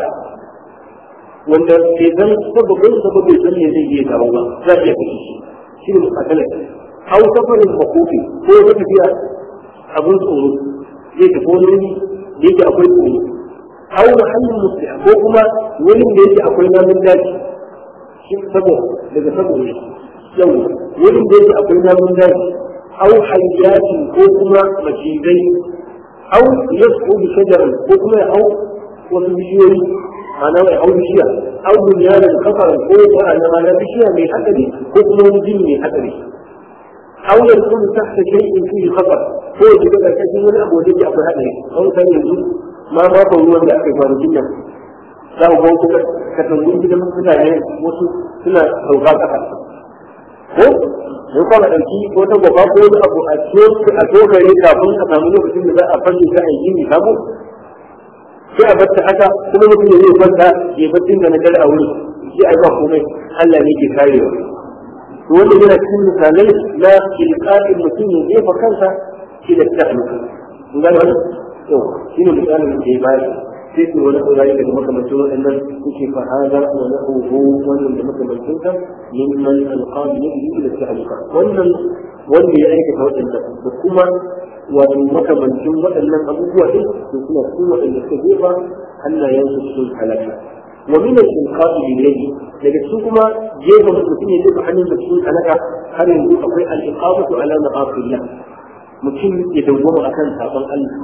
wanda ke zan sababin sababin zan ne zai yi da Allah za a iya kashe shi shi ne muqatalar aw safarin makofi ko ya tafiya abin tsoro zai tafi wani wuri da yake akwai tsoro aw mahallin musliha ko kuma wurin da yake akwai namun daji shi sabo daga sabo ne yau wurin da yake akwai namun daji aw hayyatin ko kuma macizai aw yasqu bi shajarin ko kuma ya hau wasu bishiyoyi ana mai hau bishiya aw bunyanin kafaran ko ana ana bishiya mai hadari ko kuma wani jini mai hadari أو يكون تحت شيء فيه خطر هو كده كثير من أبو جدي أبو هذا أو كان يقول ما ما هو اللي أكيد ما رجعنا لا هو كده كتنقول كده من كده يعني وصل كده أوقات أحد ko ko kuma da ki ko ta gaba ko da abu a cikin a tokare kafin a samu lokacin da za a fanni za a yi ni sabo sai a batta haka kuma mutum ya zai kwanta ya baccin da na dare a wuri shi ai ba komai Allah ne ke karewa to wanda yana cikin misalai na ilqa'in mutum ya jefa kansa shi da tahluka kun gane wannan to shi ne misalin da ke bayar sai su wani tsorayi daga makamancin waɗannan suke fahada wa na huhu wannan da makamancin ka mimman alƙawar ya yi da tahluka wannan wanda ya aikata waɗannan da kuma wato makamancin waɗannan abubuwa ɗin su suna cikin waɗanda suka jefa hannayensu sun halaka wa min al-inqa'i ilayhi daga cikin kuma jefa mutum ya jefa hannun da sun halaka har yanzu akwai al-iqamatu ala ma'asillah mutum ya dawwama akan sabon Allah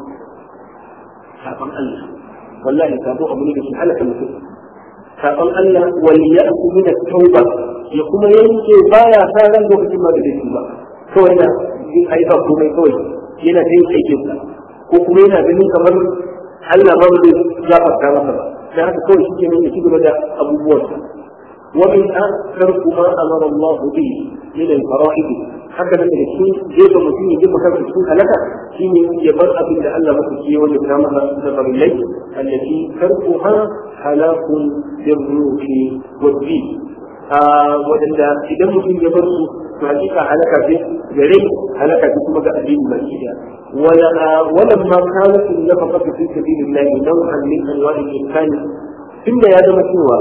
sabon Allah wallahi sabo abu ne da shi halaka mutum sabon Allah wal ya'ku min at-tauba ya kuma yanke baya sa ran lokacin ma da zai ba kawai na yin aika komai kawai yana ta yin aikinsa ko kuma yana ganin kamar Allah ba zai gafarta masa ba dan haka kawai shi kenan ya ci gaba da abubuwansa wa min akthar kuma amara Allah bi min al-fara'id haka nan da shi jefa mutum ya jefa kansa cikin halaka shine ya bar abin da Allah masa ke wanda ta masa da farillai allati tarkuha halakun birruhi wa bi wadanda idan mutum ya bar su to hakika halaka ce gare halaka ce kuma ga addini baki daya wala wala ma kanat nafaqatu fi sabilillah naw'an min anwa'i al-ihsan tunda ya zama cewa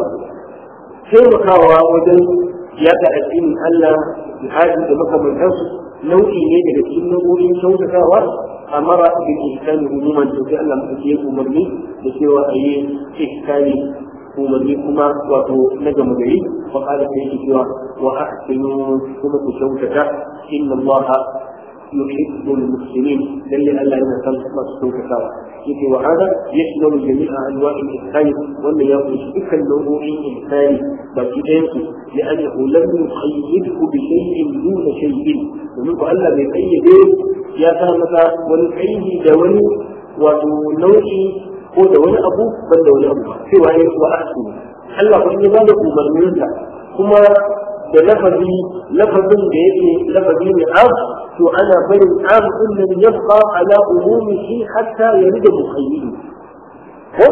taimakawa wajen yada addinin Allah jihadi da makamantansu nau'i ne daga cikin nau'o'in kyautatawa amara bil ihsani umuman to sai Allah mutum ya umarni da cewa a yi ihsani umarni kuma wato na gama gari fa qala sai yake cewa wa ahsinu kuma ku kyautata inna Allah yuhibbu al-muslimin lalle Allah yana san masu kyautatawa yake wa hada yashmalu jami'a anwa'i al-ihsan wannan ya kunshi dukkan nau'o'in ihsani baki ɗayan su لأنه لم يقيده بشيء دون شيء ومن الله بيقيده يا كامتا والقيد دوني ونوعي ko da wani abu ban da wani abu cewa ya wa ahsu Allah kun yi bada umarninsa kuma da lafazi lafazin da yake lafazi ne am to ana barin am din nan yabqa ala umumihi hatta yarida muqayyid ko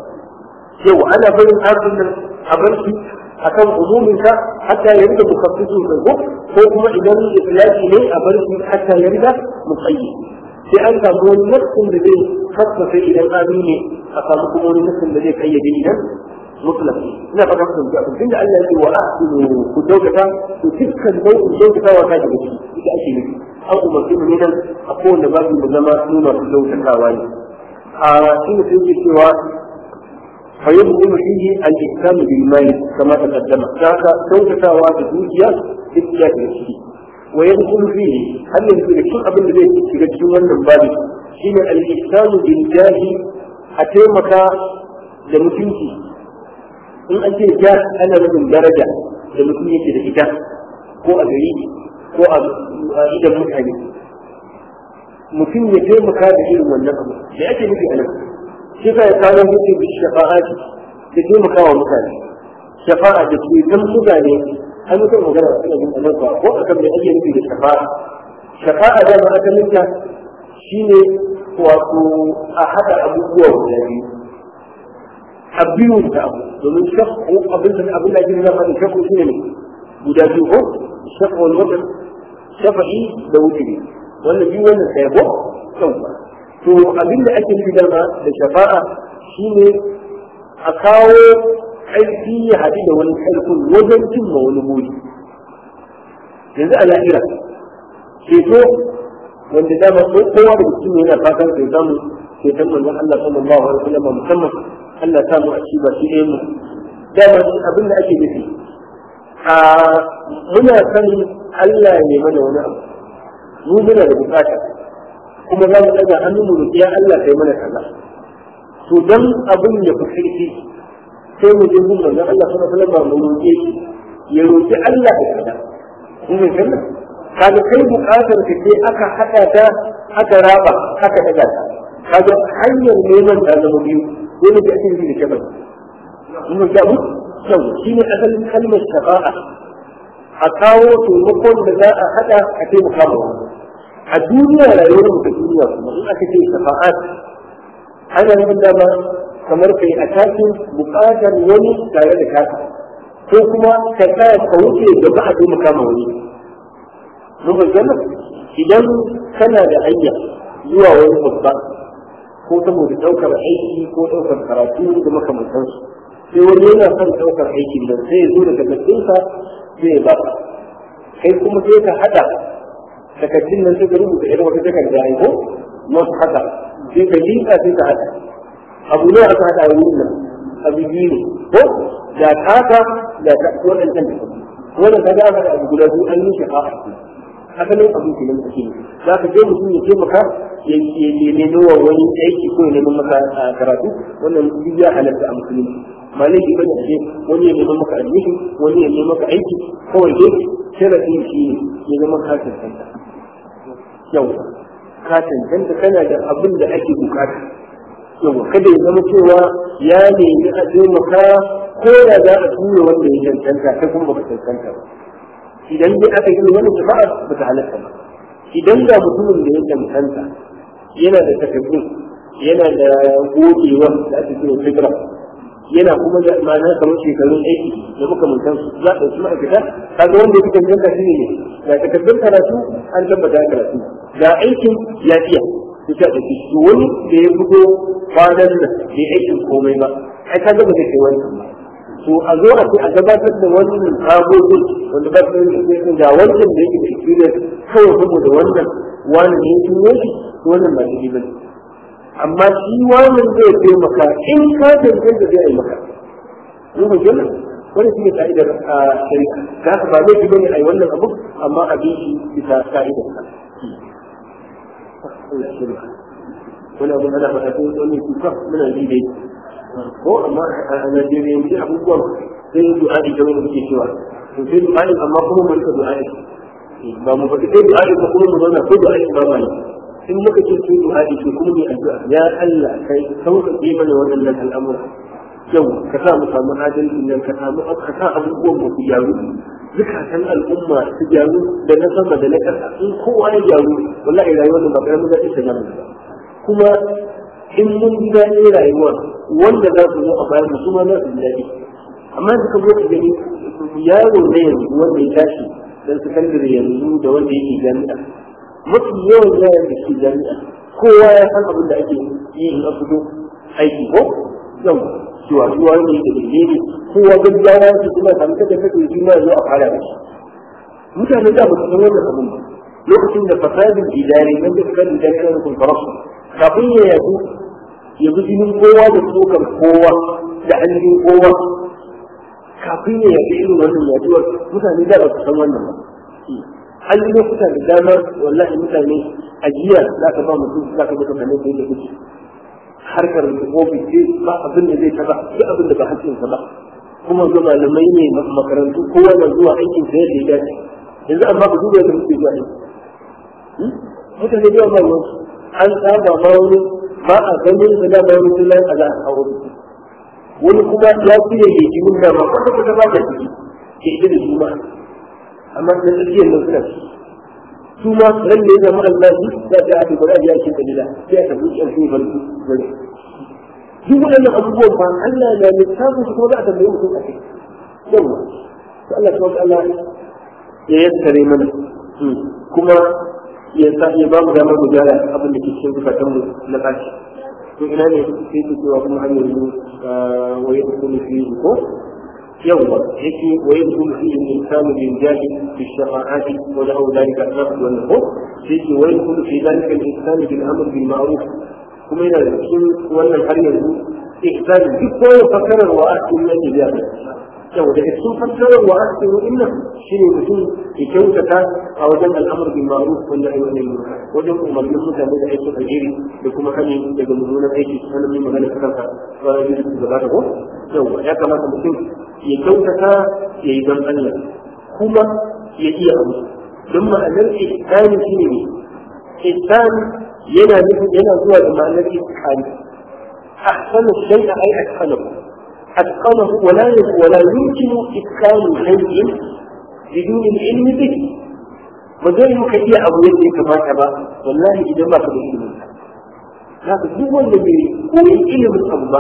yau ana barin am din nan a bar shi akan umuminsa hatta yarida mukaffisun ko ko kuma idan itlaqi ne a bar shi hatta yarida muqayyid sai an samu wani nassin da zai fassafa idan abi ne a samu kuma wani nassin da zai kayyade idan mutlaq ina fata kun ga tun da Allah ya ce wa ahsinu ku daukata to dukkan nau'in daukatawa ta daga ciki ita ake nufi an umarci mu ne nan a kowane babu mu zama nuna su daukatawa ne a shi ne sai cewa فيبطل فيه الإحسان بالمال كما تقدم ذاك daukatawa da dukiya duk ya ce ويدخل فيه هل يدخل كل قبل ذلك في جدول النبالي حين الإحسان بالجاه أتيمك لمتنكي إن أنت جاه أنا من درجة لمتنكي لإجاه ko a gari ko a idan mutane mutum ya taimaka da irin wannan abu da ake nufi a nan shi ka ya kawo mutum da shafa'ati da taimaka wa mutane shafa'a da ke dan mutane an mutum magana a cikin anan ba ko akan mai ake nufi da shafa'a shafa'a da ma aka minta shine wato a hada abubuwa guda biyu a biyu da abu domin shakku abin da abin da ake nuna da shakku shine ne guda biyu ko shakku wal wata shafa'i da wutiri wannan biyu wannan sai ko to abin da ake nufi da da shafa'a shine a kawo ƙarfi ya haɗu da wani ƙarfin wajen cimma wani buri yanzu a lahira ceto wanda dama ko kowa da mutum yana fatan sai samu ceton manzon Allah sallallahu alaihi wasallam musamman Allah ta mu a ci ba shi mu dama abin da ake nufi a muna san Allah ne mana wani abu mu muna da bukata kuma za mu ɗaga hannu mu roƙi ya Allah kai mana kaza to dan abin ya fi ƙarfi sai mu je gun manzon Allah sallallahu alaihi wasallam mu roƙe shi ya roƙi Allah da kaza kun ga kana kaga kai buƙatar ka ce aka haɗa ta aka raba aka daga ta kaga hanyar neman ta zama biyu dole da ake da shafa mun ga mu yau shine asalin kalmar shafa'a a kawo taimakon da za a haɗa a taimaka ma a duniya rayuwar mu ta duniya kuma in aka ce shafa'at ana nufin dama kamar kai a takin buƙatar wani tare da kasa ko kuma ka tsaya ka wuce gaba a taimaka ma wani mun gana idan kana da hanya zuwa wani babba ko saboda ɗaukar aiki ko ɗaukar karatu da makamantansu sai wani yana son ɗaukar aikin nan sai ya zo da takardunsa sai ya ba kai kuma sai ka haɗa takardun nan sai ka rubuta irin wata takarda ai ko wasu haka sai ka liƙa sai ka haɗa abu ne aka haɗa wurin nan abu biyu ne ko da taka da ta waɗancan takardu wannan ka ga aka abu guda biyu an yi shi a asalin abin ke nan ake za ka je mutum ya taimaka ya nemi wa wani aiki ko ya nemi maka karatu wannan duk ya halatta a musulunci ba laifi bane a ce wani ya nemi maka admission wani ya nemi maka aiki kawai dai sharafin shi ne ya zama ka cancanta yau ka cancanta kana da abin da ake bukata yau kada ya zama cewa ya nemi a taimaka ko da za a tura wanda ya cancanta kai kuma baka cancanta ba idan dai aka yi wani jama'a ba ta halatta ba idan ga mutumin da ya cancanta yana da takardun yana da gogewa da ake kira fitra yana kuma da ma'ana kamar shekarun aiki da makamantan su za a ɗauki ma'aikata kaga wanda ya cancanta shi ne ga takardun karatu an tabbata karatu ga aikin ya iya ita da shi wani da ya fito kwanan nan bai aikin komai ba ai kaga ba zai kai wannan ba to a zo a ce a gabatar da wannan agogin wanda ba su yi ga wancan da yake da experience kawai saboda wannan wani ne ya tuno shi wannan ba shi ba amma shi wannan zai taimaka in ka tantance da zai yi maka ruhu jalla wani shi ne ka'idar a shari'a da haka ba laifi bane a yi wannan abu amma a bi shi bisa ka'idar ka wani abu ana faɗa ko wani kuka muna ji dai ko amma a Najeriya yanzu abubuwan sai du'a'i da wani suke cewa to sai du'a'i amma kuma mun ka du'a'i ba mu faɗi sai du'a'i ba kuma mu zauna ko du'a'i ba ma ne in muka ce sai du'a'i to kuma mu addu'a ya Allah kai sauƙaƙe mana waɗannan al'amura yau ka sa mu samu adalci nan ka samu ka sa abubuwan mu su gyaru zukatan al'umma su gyaru da na sama da na ƙasa in kowa ya gyaru wallahi rayuwar da ba ƙaramin daɗin ta gama kuma in mun ji daɗin rayuwa wanda za su zo a bayan su ma za su ji daɗi amma da ka zo ka gani yaro na yanzu wanda ya tashi dan sakandare yanzu da wanda yake jami'a mafi yawan yaran da ke jami'a kowa ya san abin da ake yi in fito aiki ko yau cewa zuwa ne da gine ne kowa gaggawa su kuma samu kada kake shi ma zo a fara da shi mutane da ba su san wannan abin ba lokacin da fasadin idari nan da suka da kan kun farasu kafin ya yaku ya bi jinin kowa da tsokar kowa da hannun kowa kafin ya yaku irin wannan yaduwar mutane da ba su san wannan ba an yi lokuta da dama wallahi mutane a jiya za ka ba mutum za ka baka kanin da yake kuke harkar ofis ce ba abin da zai taba duk abin da ba hakkinsa ba kuma ga malamai ne makarantu kowa na zuwa aikin sa yadda ya dace yanzu amma ku duba yadda muke zuwa aiki mutane da yawa ba an saba ma wani ba a ganin da da bayan mutum lai a za a kawo wani kuma ya fi da yake mun da ma kwata kwata ba ka ciki ke ita da juma amma da tsakiyar nan suna su ma ran da ya zama albashi za ta ake bari a biya shi dalila sai aka buɗe an sai barku gare duk waɗannan abubuwan ba Allah na littafin su kuma za a tambaye mutum a kai yawa to Allah ta Allah ya yassare mana kuma ya sa ya ba mu damar mu gyara abin da ke cikin zukatan mu na kashi to ina ne sai ku cewa kuma har yanzu waye kullu fi ko yawa yake waye kullu fi insanu bin jahi fi shafa'ati wa lahu dalika nafs wa nuhu sai ke waye kullu fi dalika insanu bil amr bil ma'ruf kuma yana da cikin wannan har yanzu ihsan duk kowa fakarar wa asin yake biya yau daga cikin fassarar wa asiru innan shine mutum ya kyautata a wajen al'amur bil ma'ruf wal nahy anil munkar wajen umarnin mutane da aikin alheri da kuma hani daga mummunan aiki sanan mai magana ta kanka ba ya yi da ba ko yau ya kamata mutum ya kyautata ya yi don Allah kuma ya iya abu don ma'anar ihsani shine ne ihsan yana nufin yana zuwa da ma'anar ihsani ahsanu shay'a ay ahsanahu أتقنه ولا ولا يمكن إتقان شيء بدون العلم به وزي مكتيا أبو يدي كما كما والله إذا ما كان علم هذا هو الذي هو العلم الأكبر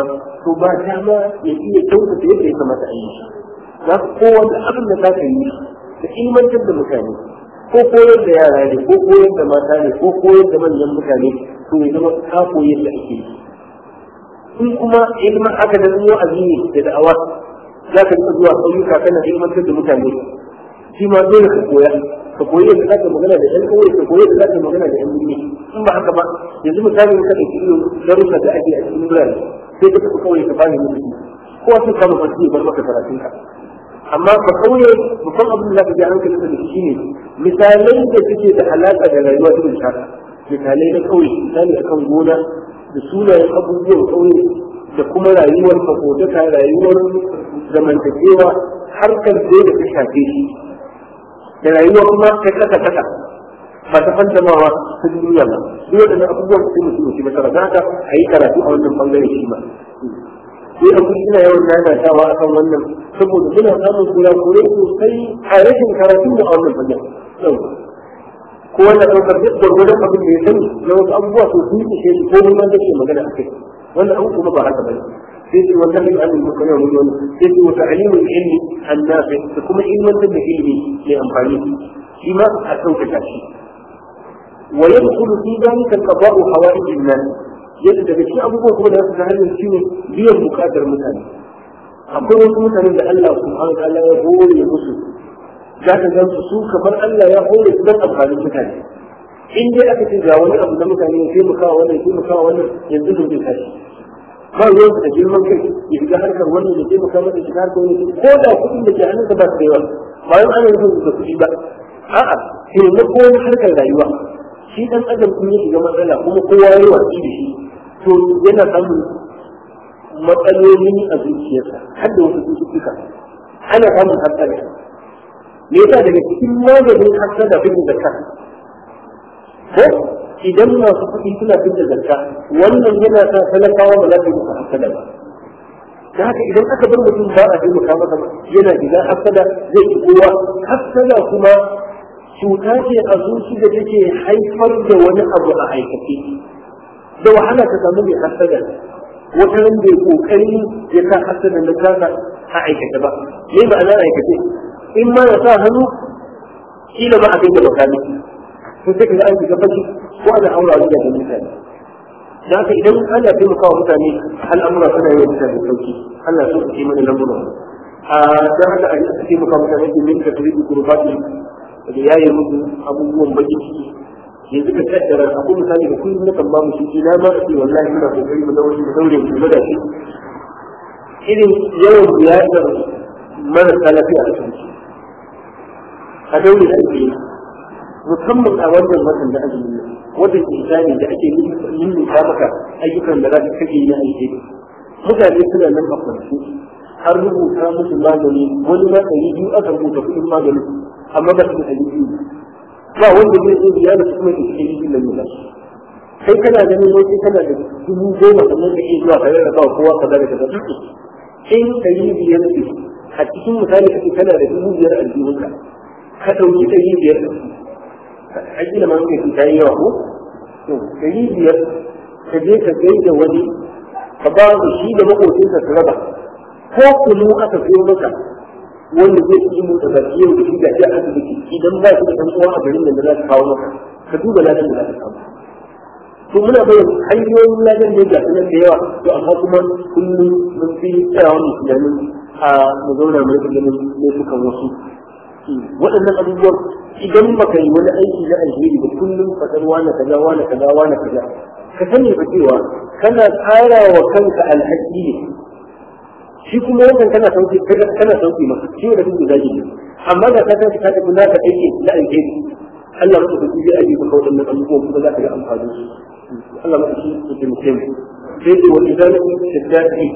to ba dama ya iya kyautata yadda ya kamata a yi shi za ka kowane abin da za ka yi ka ilmantar da mutane ko koyar da yara ne ko koyar da mata ne ko koyar da manyan mutane to ya zama ka koyi yadda ake yi in kuma ilmin aka da zuwa azini da da'awa za ka rika zuwa ƙauyuka kana ilmantar da mutane shi ma dole ka koya ka koyi yadda za ka magana da 'yan ƙauye ka koyi yadda za ka magana da 'yan birni in ba haka ba yanzu misali ka ɗauki irin darussa da ake a cikin birane sai ka tafi ƙauye ka bani mutum ko wasu kama fasi ya bar maka karatun ka amma ba ƙauye babban abin da za ka ji hankali da shi ne misalai da suke da alaƙa da rayuwa irin haka misalai na ƙauye misali akan gona da sunayen abubuwan ƙauye da kuma rayuwar makodaka rayuwar zamantakewa harkar da da ta shafe shi da rayuwa kuma ta kasa kasa ba ta fantamawa ta duniya ba duk waɗannan abubuwan su mutum shi masara za ka a yi karatu a wannan bangare shi ma sai a kusa ina yawan nanatawa a kan wannan saboda muna samun kurakurai sosai a rashin karatu da a wannan bangare ko wanda ɗaukar duk gwargwadon abin da ya sani na wasu abubuwa to sun ishe shi ko neman da ke magana a kai wannan abu kuma ba haka ba sai ce wata min an muka yau mun wani sai ce wata alimin ilmi an nafi da kuma ilmantar da ilmi mai amfani shi ma a ɗaukaka shi wa yadkhulu fi dhalika qada'u hawaij an-nas yadda daga cikin abubuwan kuma da su ta hanyar shi ne biyan bukatar mutane akwai wasu mutanen da Allah subhanahu wa ta'ala ya hore musu za ka gan su kamar Allah ya hore su don amfanin mutane in dai aka ce ga wani abu na mutane ya taimaka wannan taimaka wannan yanzu da zai tashi ba ruwan da girman kai ya shiga harkar wannan ya taimaka masa shiga harkar wani ko da kuɗin da ke hannunsa ba su da yawa bayan ana yin da kuɗi ba a'a taimako na harkar rayuwa shi dan adam kun ya shiga matsala kuma kowa ya yi watsi da shi to yana samun matsaloli a zuciyarsa har da wasu cututtuka ana samun hatsari me yasa daga cikin maganin hasada bin zakka ko idan masu kuɗi suna bin zakka wannan yana sa talakawa ba za su yi hasada ba da haka idan aka bar mutum ba a taimaka masa yana shiga hasada zai ci kowa hasada kuma cuta ce a zuci da take haifar da wani abu a aikace da wahala ka samu mai hasada wata ran bai kokari ya sa hasada na kasa a aikace ba me ma'ana aikace in ma ya sa hannu kila ba a kai da makami to sai kaga an shiga fashi ko ana aura wa da mutane da haka idan ana taimakawa mutane al'amura suna yi mutane sauki Allah so su yi mana lamura a dan haka a taimaka mutane ke min da tarihi gurbati da yayi musu abubuwan baki ciki yanzu ka kaddara akwai misali da kullum na kan ba mu shi na ma ce wallahi muna kokari mu daure mu daure mu da shi irin yawan ziyarar marasa lafiya a cikin a daure da ake yi musamman a wannan watan da azumi ne watan insani da ake yin ka maka ayyukan da za ka kake yi na aiki mutane suna nan a kwanci har rubuta musu magani wani ma ɗari biyu aka rubuta kuɗin magani amma ba su da ɗari biyu ba wanda zai zo ziyara su kuma ke cikin da nuna kai kana ganin wani kana da dubu goma sannan da iya zuwa tare da kawo kowa kaza da kaza in ɗari biyar ne a cikin misali kake kana da dubu biyar a aljihunka ka ɗauki ɗari biyar a gina man kai ta yi yawa ko to ɗari biyar ka je ka gai da wani ka ba da shi da maƙocinsa su raba ko kunu aka fiyo maka wanda zai ci mu da baki yau da shi ga a asibiti idan ba shi da ɗan uwa a garin da za su kawo maka ka duba ladan da za ka samu to muna bayan hanyoyin ladan da ga sunan da yawa to amma kuma kullum mun fi tsayawa mu tunanin a mu zauna mu rika ganin laifukan wasu waɗannan abubuwan idan baka yi wani aiki na alheri ba kullum faɗar wani kaza wani kaza wani kaza ka sani ba cewa kana tsara wa kanka alhaki ne shi kuma wannan kana sauki kana sauki masa shi da duk zaki ne amma da ka tafi ka tafi naka aiki na alheri Allah maka da zai aje maka waɗannan abubuwan kuma za ka ga amfani su Allah maka shi ya taimake mu sai da wani zalimi shiddati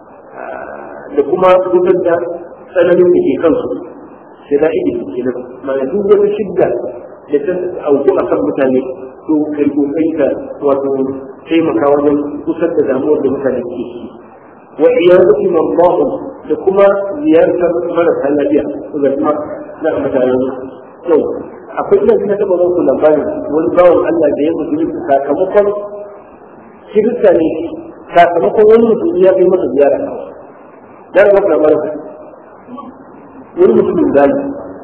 da kuma gudun da tsananin da ke kansu شدائد الكلام ما يدوب بشدة أو أكثر مثالي تو كيكو كيكا وتو كيما كوانا تسدد أمور بمثالي كيكي وعيادة مرضاهم لكما زيارة مرة هلالية إذا ما لا مثلا تو akwai ina suna taɓa muku labarin wani bawan Allah da ya mutu sakamakon kirista ne sakamakon wani mutum ya kai masa ziyara dan ga kamar wani mutumin zali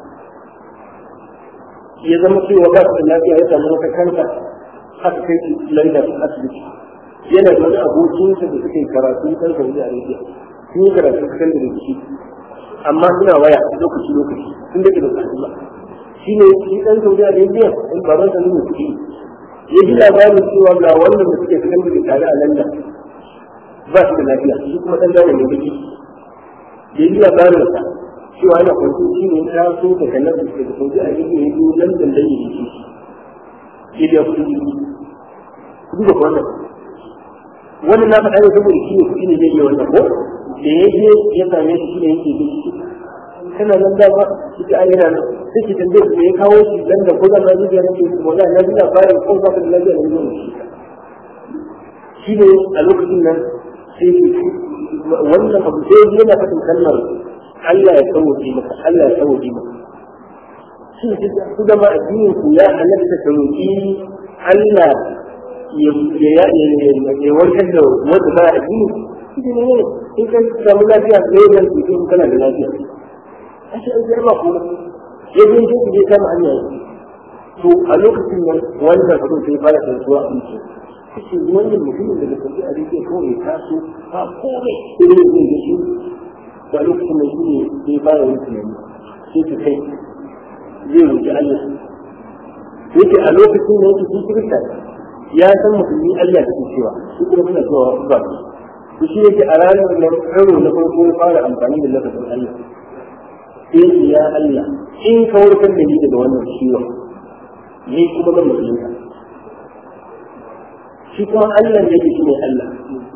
ya zama cewa ba su da lafiya ya samu wata kanta aka kai shi London asibiti yana da wani abokinsa da suka yi karatu kan Saudi Arabia sun yi karatu kan da shi amma suna waya lokaci lokaci sun dake da su ba shi ne shi dan Saudi Arabia in baban sa ne kuɗi ya ji labarin cewa ga wannan da suke kan da tare a London ba su da lafiya shi kuma dan dawo ne biki ya ji labarin sa cewa yana kwanci shi ne ta so da kanar da suke da Saudi Arabia ya zo London dan yi shi ya biya kuɗi duba wannan wannan na faɗa ne saboda shi ne kuɗi ne zai yi wannan ko da ya je ya same shi shi ne yake da shi kana nan da ba shi ta ayyana nan sai ki tambaye me ya kawo shi dan da ko da na zuciya nake wala na ji labarin ko ba da lafiya ne ne shi ne a lokacin nan sai wannan abu sai yana faɗin kalmar Allah ya sauke maka Allah ya sauke maka shin ku da ma addinin ku ya halatta ka roƙi Allah ya warkar da wanda ba a jini shi ne in ka samu lafiya ne zan tuke in kana da lafiya a shi an jarba ko ya je shi ku je kama hanya to a lokacin nan wanda ka sai fara tsantuwa a mutum kace wannan mutumin daga tafi a rike kawai ya taso ba komai sai ne zai ga shi ba lokacin nan shi ne sai fara yin tunani sai ka kai zai roƙi Allah yake a lokacin da yake sun kirista ya san musulmi Allah ke cewa shi kuma suna cewa ba su shi yake a ranar nan karo na farko ya fara amfani da lafazin Allah sai ya Allah in ka warkar da ni daga wannan ciwon ni kuma ban musulunta shi kuma Allah da yake shi ne Allah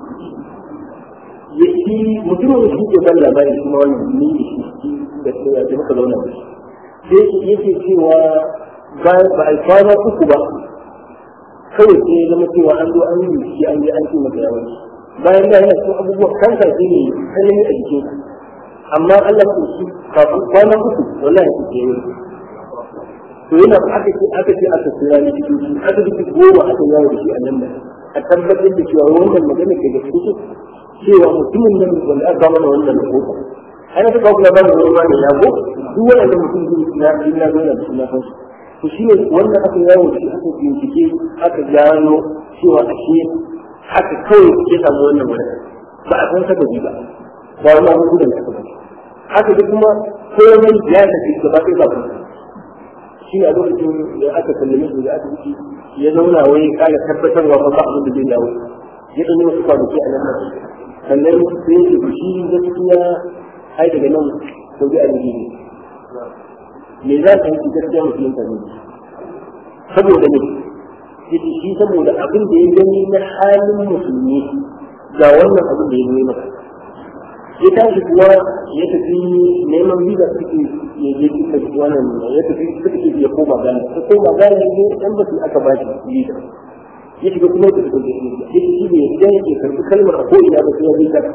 ya shi mutumin da shi ke ban labarin kuma wannan ni da shi da muka zauna da shi sai yake cewa ba a kwana uku ba kawai sai ya zama cewa an zo an yi shi an je an ce masa yawan bayan da yana cikin abubuwan kansa shi ne sanani a jikin amma Allah ko shi kafin kwana uku wallahi ya ce yayi to yana aka ce aka ce aka tsira ne cikin shi aka ji goma aka yawo da shi a nan da a tabbatar da cewa wannan magana ke da cikin cewa mutumin nan wanda aka mana wannan rahoton ana ta kawo labarin wani ba ne ya go duk wanda mutum zai na ina zo da shi na san to shi ne wanda aka yawo shi aka bincike aka gano cewa ashe haka kawai ya samu wannan wani ba a san sababi ba ba wani abu gudan ta ba haka da kuma komai ya tafi gaba ɗaya ba kuma shi ne a lokacin da aka sallame su da asibiti ya zauna wai kare tabbatarwa ba ba abin da zai dawo ya ɗan yi wasu kwanaki a nan sannan sai ya ce shi gaskiya ai daga nan saudi arabia ne me za ka yi gaskiya musulunta ne saboda ne yace shi saboda abin da ya gani na halin musulmi ga wannan abin da ya gani maka ya tashi kuwa ya tafi neman visa suke ya je suka wannan ya tafi suka ce ya koma gane ya koma gane ne dan ba su aka ba shi visa ya shiga kuma ya tafi da shi ya ce shi ne idan yake karɓi kalmar a ko'ina ba sai ya je ka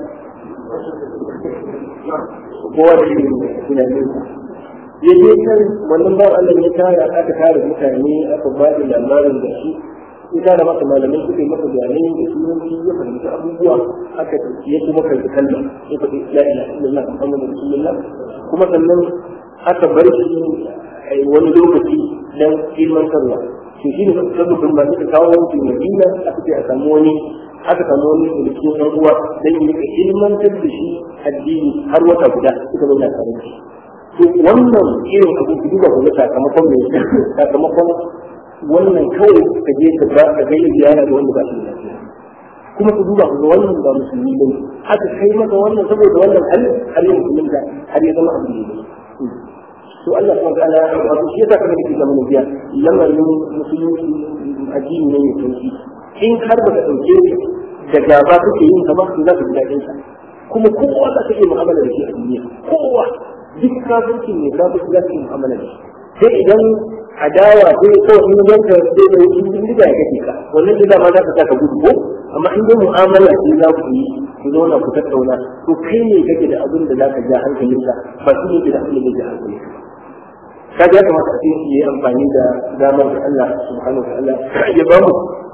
kowa da shi tunanin ya je kan wannan ba Allah ya tara aka tara mutane aka ba da labarin da shi ya tara masa malamai suka yi masa bayanai da sunanci ya fahimci abubuwa aka ya kuma karɓi kallon ya faɗi la ilaha illallah muhammadu rasulullah kuma sannan aka bar shi wani lokaci dan ilmantarwa to shi ne sabbin ba suka kawo wani madina aka ce a samu wani aka samu wani da cikin ɗan uwa dan yi rika ilmantar da shi addini har wata guda suka zauna tare da shi to wannan irin abu ku duba ku ga sakamakon mai sakamakon wannan kawai ka je ka ba ka ga ziyara da wanda ba shi da lafiya kuma ku duba ku ga wannan ba musulmi ba aka kai maka wannan saboda wannan hal har yin musulunta har ya zama abu ne to Allah subhanahu wa ta'ala wato shi yasa kana kike zaman biya lamarin musulunci addini ne mai sauki in har ba ka dauke da gaba kake yin ka ba to za ka ji daɗin sa kuma kowa za ka iya mu'amala da shi a duniya kowa duk kafirci ne kafirci za ka iya mu'amala da shi sai idan adawa sai ko in yanka sai da wucin bindiga ya kake ka wannan da ma za ka saka gudu ko amma in dai mu'amala ce za ku yi ku zauna ku tattauna to kai ne kake da abin da za ka ja hankalinka ba shi ne da abin da zai ja hankalinka kaga ya kamata a cikin yi amfani da damar da Allah subhanahu wa ta'ala ya ba mu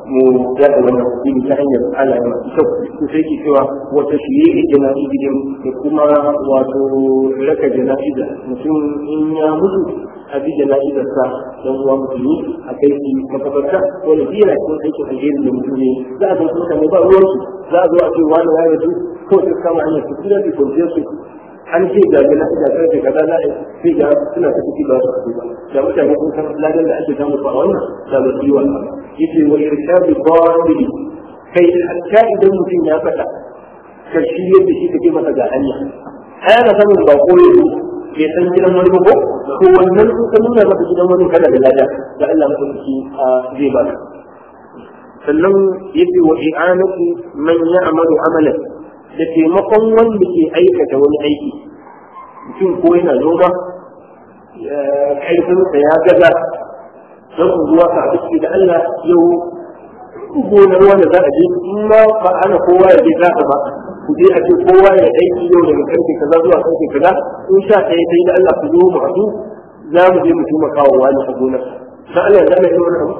mu yaɗa wannan addini ta hanyar Allah ya masu kyau to sai ke cewa wata shirye jana'izin da kuma wato raka jana'iza mutum in ya mutu a bi jana'izar sa dan uwa musulmi a kai shi makabarta wani biya na cikin aikin alheri da mutum ne za a zo mutane ba ruwansu za a zo a ce wani ya rasu ko sai kama hanyar su kuma su kwanciyar su an ce ga gina ina karfe kaza za a sai ga suna ta ciki ba su ba da mutane sun san ladan da ake samu a wannan da ba su yi wannan yace wa irshadu qadiri kai hatta idan mutum ya fada ka shi yadda shi kake masa ga hanya ai ana samun ba ko yanzu bai san gidan wani ba ko to wannan sun ka nuna maka gidan wani kada da lada da Allah mutunci zai ba sannan yace wa i'anatu man ya'malu amalan da taimakon wanda ke aikata wani aiki mutum ko yana noma ƙarfinsa ya gaza don zuwa ka abinci da Allah yau gonar wanda za a je in ma ba ana kowa ya je zaka ba ku je a ce kowa ya aiki yau daga karfe kaza zuwa karfe kaza in sha ɗaya ta yi da Allah ku zo mu haɗu za mu je mu taimaka wa wani a gonar da Allah ya zama yi wani abu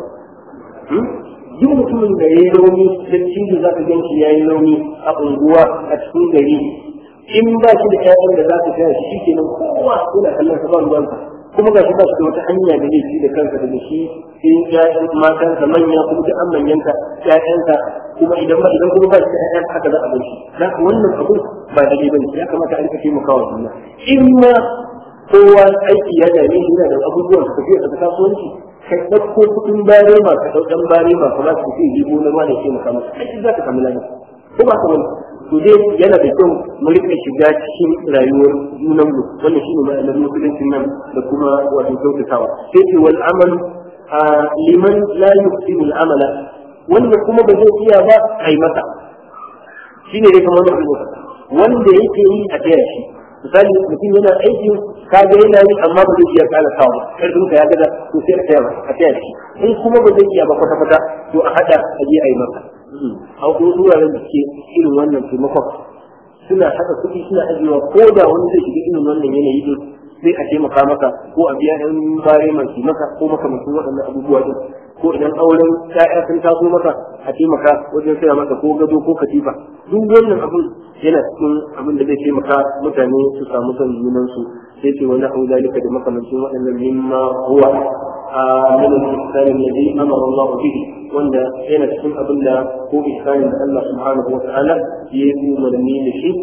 duk mutumin da ya yi rauni da cikin za ka ganci ya yi rauni a unguwa a cikin gari in ba shi da ƴaƴan da za ka gaya shi kenan kowa yana kallon sa ba ruwansa kuma ga shi ba shi da wata hanya da zai ci da kansa da shi sai ƴaƴan matansa manya kuma duk an manyanta ƴaƴansa kuma idan ba idan kuma ba shi da ƴaƴan haka za a bar shi za ka wannan abu ba daidai ba ne ya kamata a rika taimakawa juna in ma kowa aiki ya dame shi yana da abubuwan su tafiya da kasuwanci ka ɗauko kuɗin bare ma ka ɗau ɗan bare ma kuma su ce jibo na ruwa da ke maka masa aiki za ka samu lafiya ko ba ka wani to dai yana da kyau mu rika shiga cikin rayuwar junan mu wannan shine ma'anar musuluncin nan da kuma wato kyautatawa sai ce wal amal liman la yuhsinu al amala wanda kuma ba zai iya ba ai masa shine dai kamar da wanda yake yi a taya shi misali mutum yana aikin ka ga yana yi amma ba zai iya kala kawo karfin ka ya gaza to sai a taya a taya shi in kuma ba zai iya ba kwata kwata to a hada a je a yi maka a kuma wuraren da ke irin wannan taimakon suna haka kuɗi suna ajiyewa ko da wani zai shiga irin wannan yanayi din sai a taimaka maka ko a biya ɗan bare masu maka ko makamancin waɗannan abubuwa din ko idan auren ƴaƴa sun taso maka a taimaka wajen saya maka ko gado ko katifa duk wannan abun yana cikin abin da zai taimaka mutane su samu son junan su sai ce wani abu zalika da makamancin waɗannan mimma huwa a min al-ihsan alladhi amara Allah bihi wanda yana cikin abin da ko ihsanin da Allah subhanahu wa ta'ala ya yi umarni da shi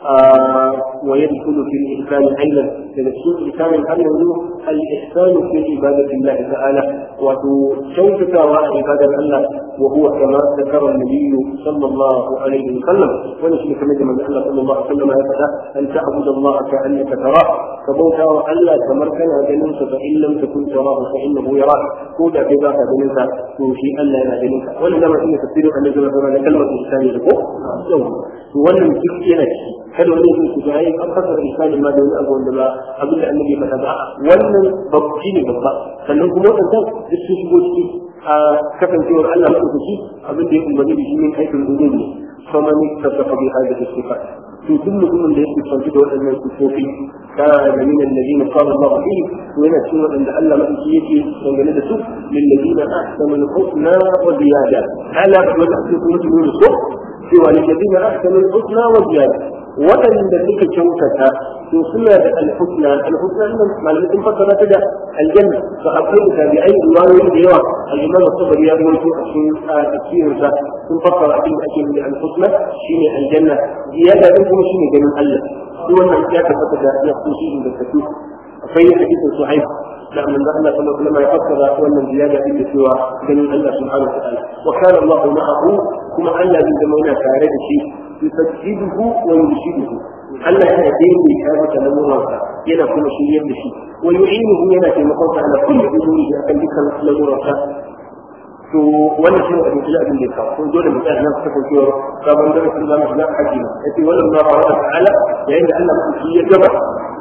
ويدخل في الإحسان أيضا تدخل إحسان أيضا الإحسان في عبادة الله تعالى وتشوفك عبادة الله وهو كما ذكر النبي صلى الله عليه وسلم ونشرك من من الله صلى الله عليه وسلم هكذا أن تعبد الله كأنك تراه فبوتا وألا تمركن جننك فإن لم تكن تراه فإنه يراك كودا كذاك جننك توشي ألا لا جننك ولذا ما إن تفسير أن يجب أن كلمة الإحسان لكم wannan duk yana ciki kada wani yake kuka ai an fasa misali ma da wani abu wanda ba abin da annabi faɗa ba wannan babbi ne babba sannan kuma wannan duk sun shigo ciki a kasancewar Allah madaukaki abin da ya umarni da shi min aikin gudu ne faman tasafa bi hadhihi sifat to duk mutumin da yake fanci da waɗannan sifofi kana min alladhina qala Allah fihi to yana cikin waɗanda Allah madaukaki yake dangane da su lil ladina ahsanu al-husna wa ziyada ala wa ta'tukum min su cewa lillazina ahsanu al-husna wa ziyada waɗanda suka kyautata to suna da al-husna al-husna nan malamai sun fassara ta da aljanna fa akwai da tabi'ai riwayoyi da yawa al-imam as-sabri ya rawaito a cikin tafsirin sa sun fassara abin da ake nufi da al-husna shine aljanna ziyada din kuma shine ganin Allah duk wannan ya tabbata da ya kushi da tafi akwai hadisin suhaib da manzo Allah sallallahu alaihi wasallam ya fassara wannan ziyada din da cewa ganin Allah subhanahu wa ta'ala wa kana Allah ma'ahu kuma Allah zai zama yana tare da shi yusajjiduhu wa yurshiduhu Allah yana daidaita masa lamuransa yana kuma shiryar da shi wa yu'inuhu yana taimakon sa ala kulli umurihi akan dukkan lamuransa to wannan shi ne abin da abin da ya kawo ko dole mu tsaya nan kasancewar sabon darasin zamu shiga haji yace wannan ma ba wa ta'ala yayin da Allah mutum ya gaba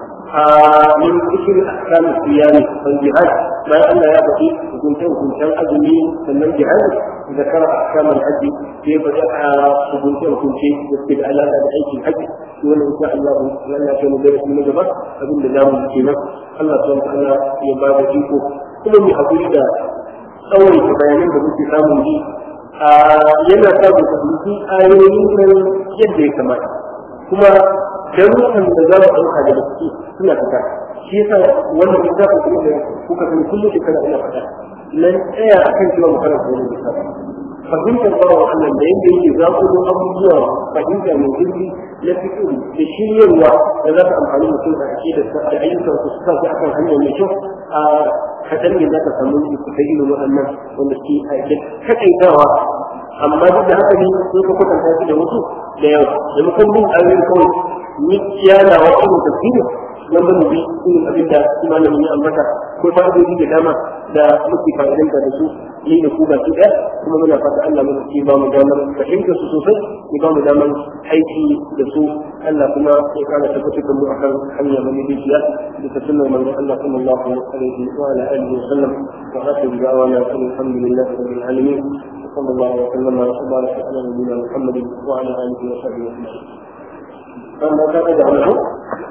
من ذكر احكام الصيام والجهاد ما ان يا بقي كنت كنت ازمي ثم الجهاد ذكر احكام الحج كيف بدا كنت كنت يكتب على اي الحج وان شاء الله لنا كان ذلك من جبر ابن الله من الله سبحانه وتعالى يبارك فيكم كل من حقيقه أول bayanan da muke samun ji a yana sa mu fahimci ayoyin nan yadda ya kamata kuma darussan da za mu ɗauka da gaske suna fita shi yasa wannan littafin kuma da kuka sani kullum shekara ina fata nan tsaya akan cewa mu karanta wannan littafin fahimtar bawa Allah da yadda yake zaƙulo abubuwa fahimta mai zurfi na fito da shiryarwa da za ta amfani mutum a ake da ayyukan su sa su akan hanya mai kyau a kaɗan ne za ka samu su ta irin waɗannan wanda ke aike kaɗaitawa amma duk da haka ne sun ka kwatanta su da wasu da yawa da mukan bin ayoyin kawai ni yana wa irin tafsiri nan ba mu bi irin abin da malamin ya ambata ko fa'idodi da dama da muke fa'idanta da su ni da ku baki ɗaya kuma muna fata Allah mu ke ba mu damar fahimtar su sosai ya ba mu damar aiki da su Allah kuma ya kana tabbatar da mu akan hanya mai dajiya da ta sunnar manzon Allah sallallahu alaihi wa ala alihi wa sallam wa akhiru da'wana alhamdulillahi rabbil alamin صلى الله وسلم وبارك على نبينا محمد وعلى اله وصحبه اجمعين. فما كان يدعو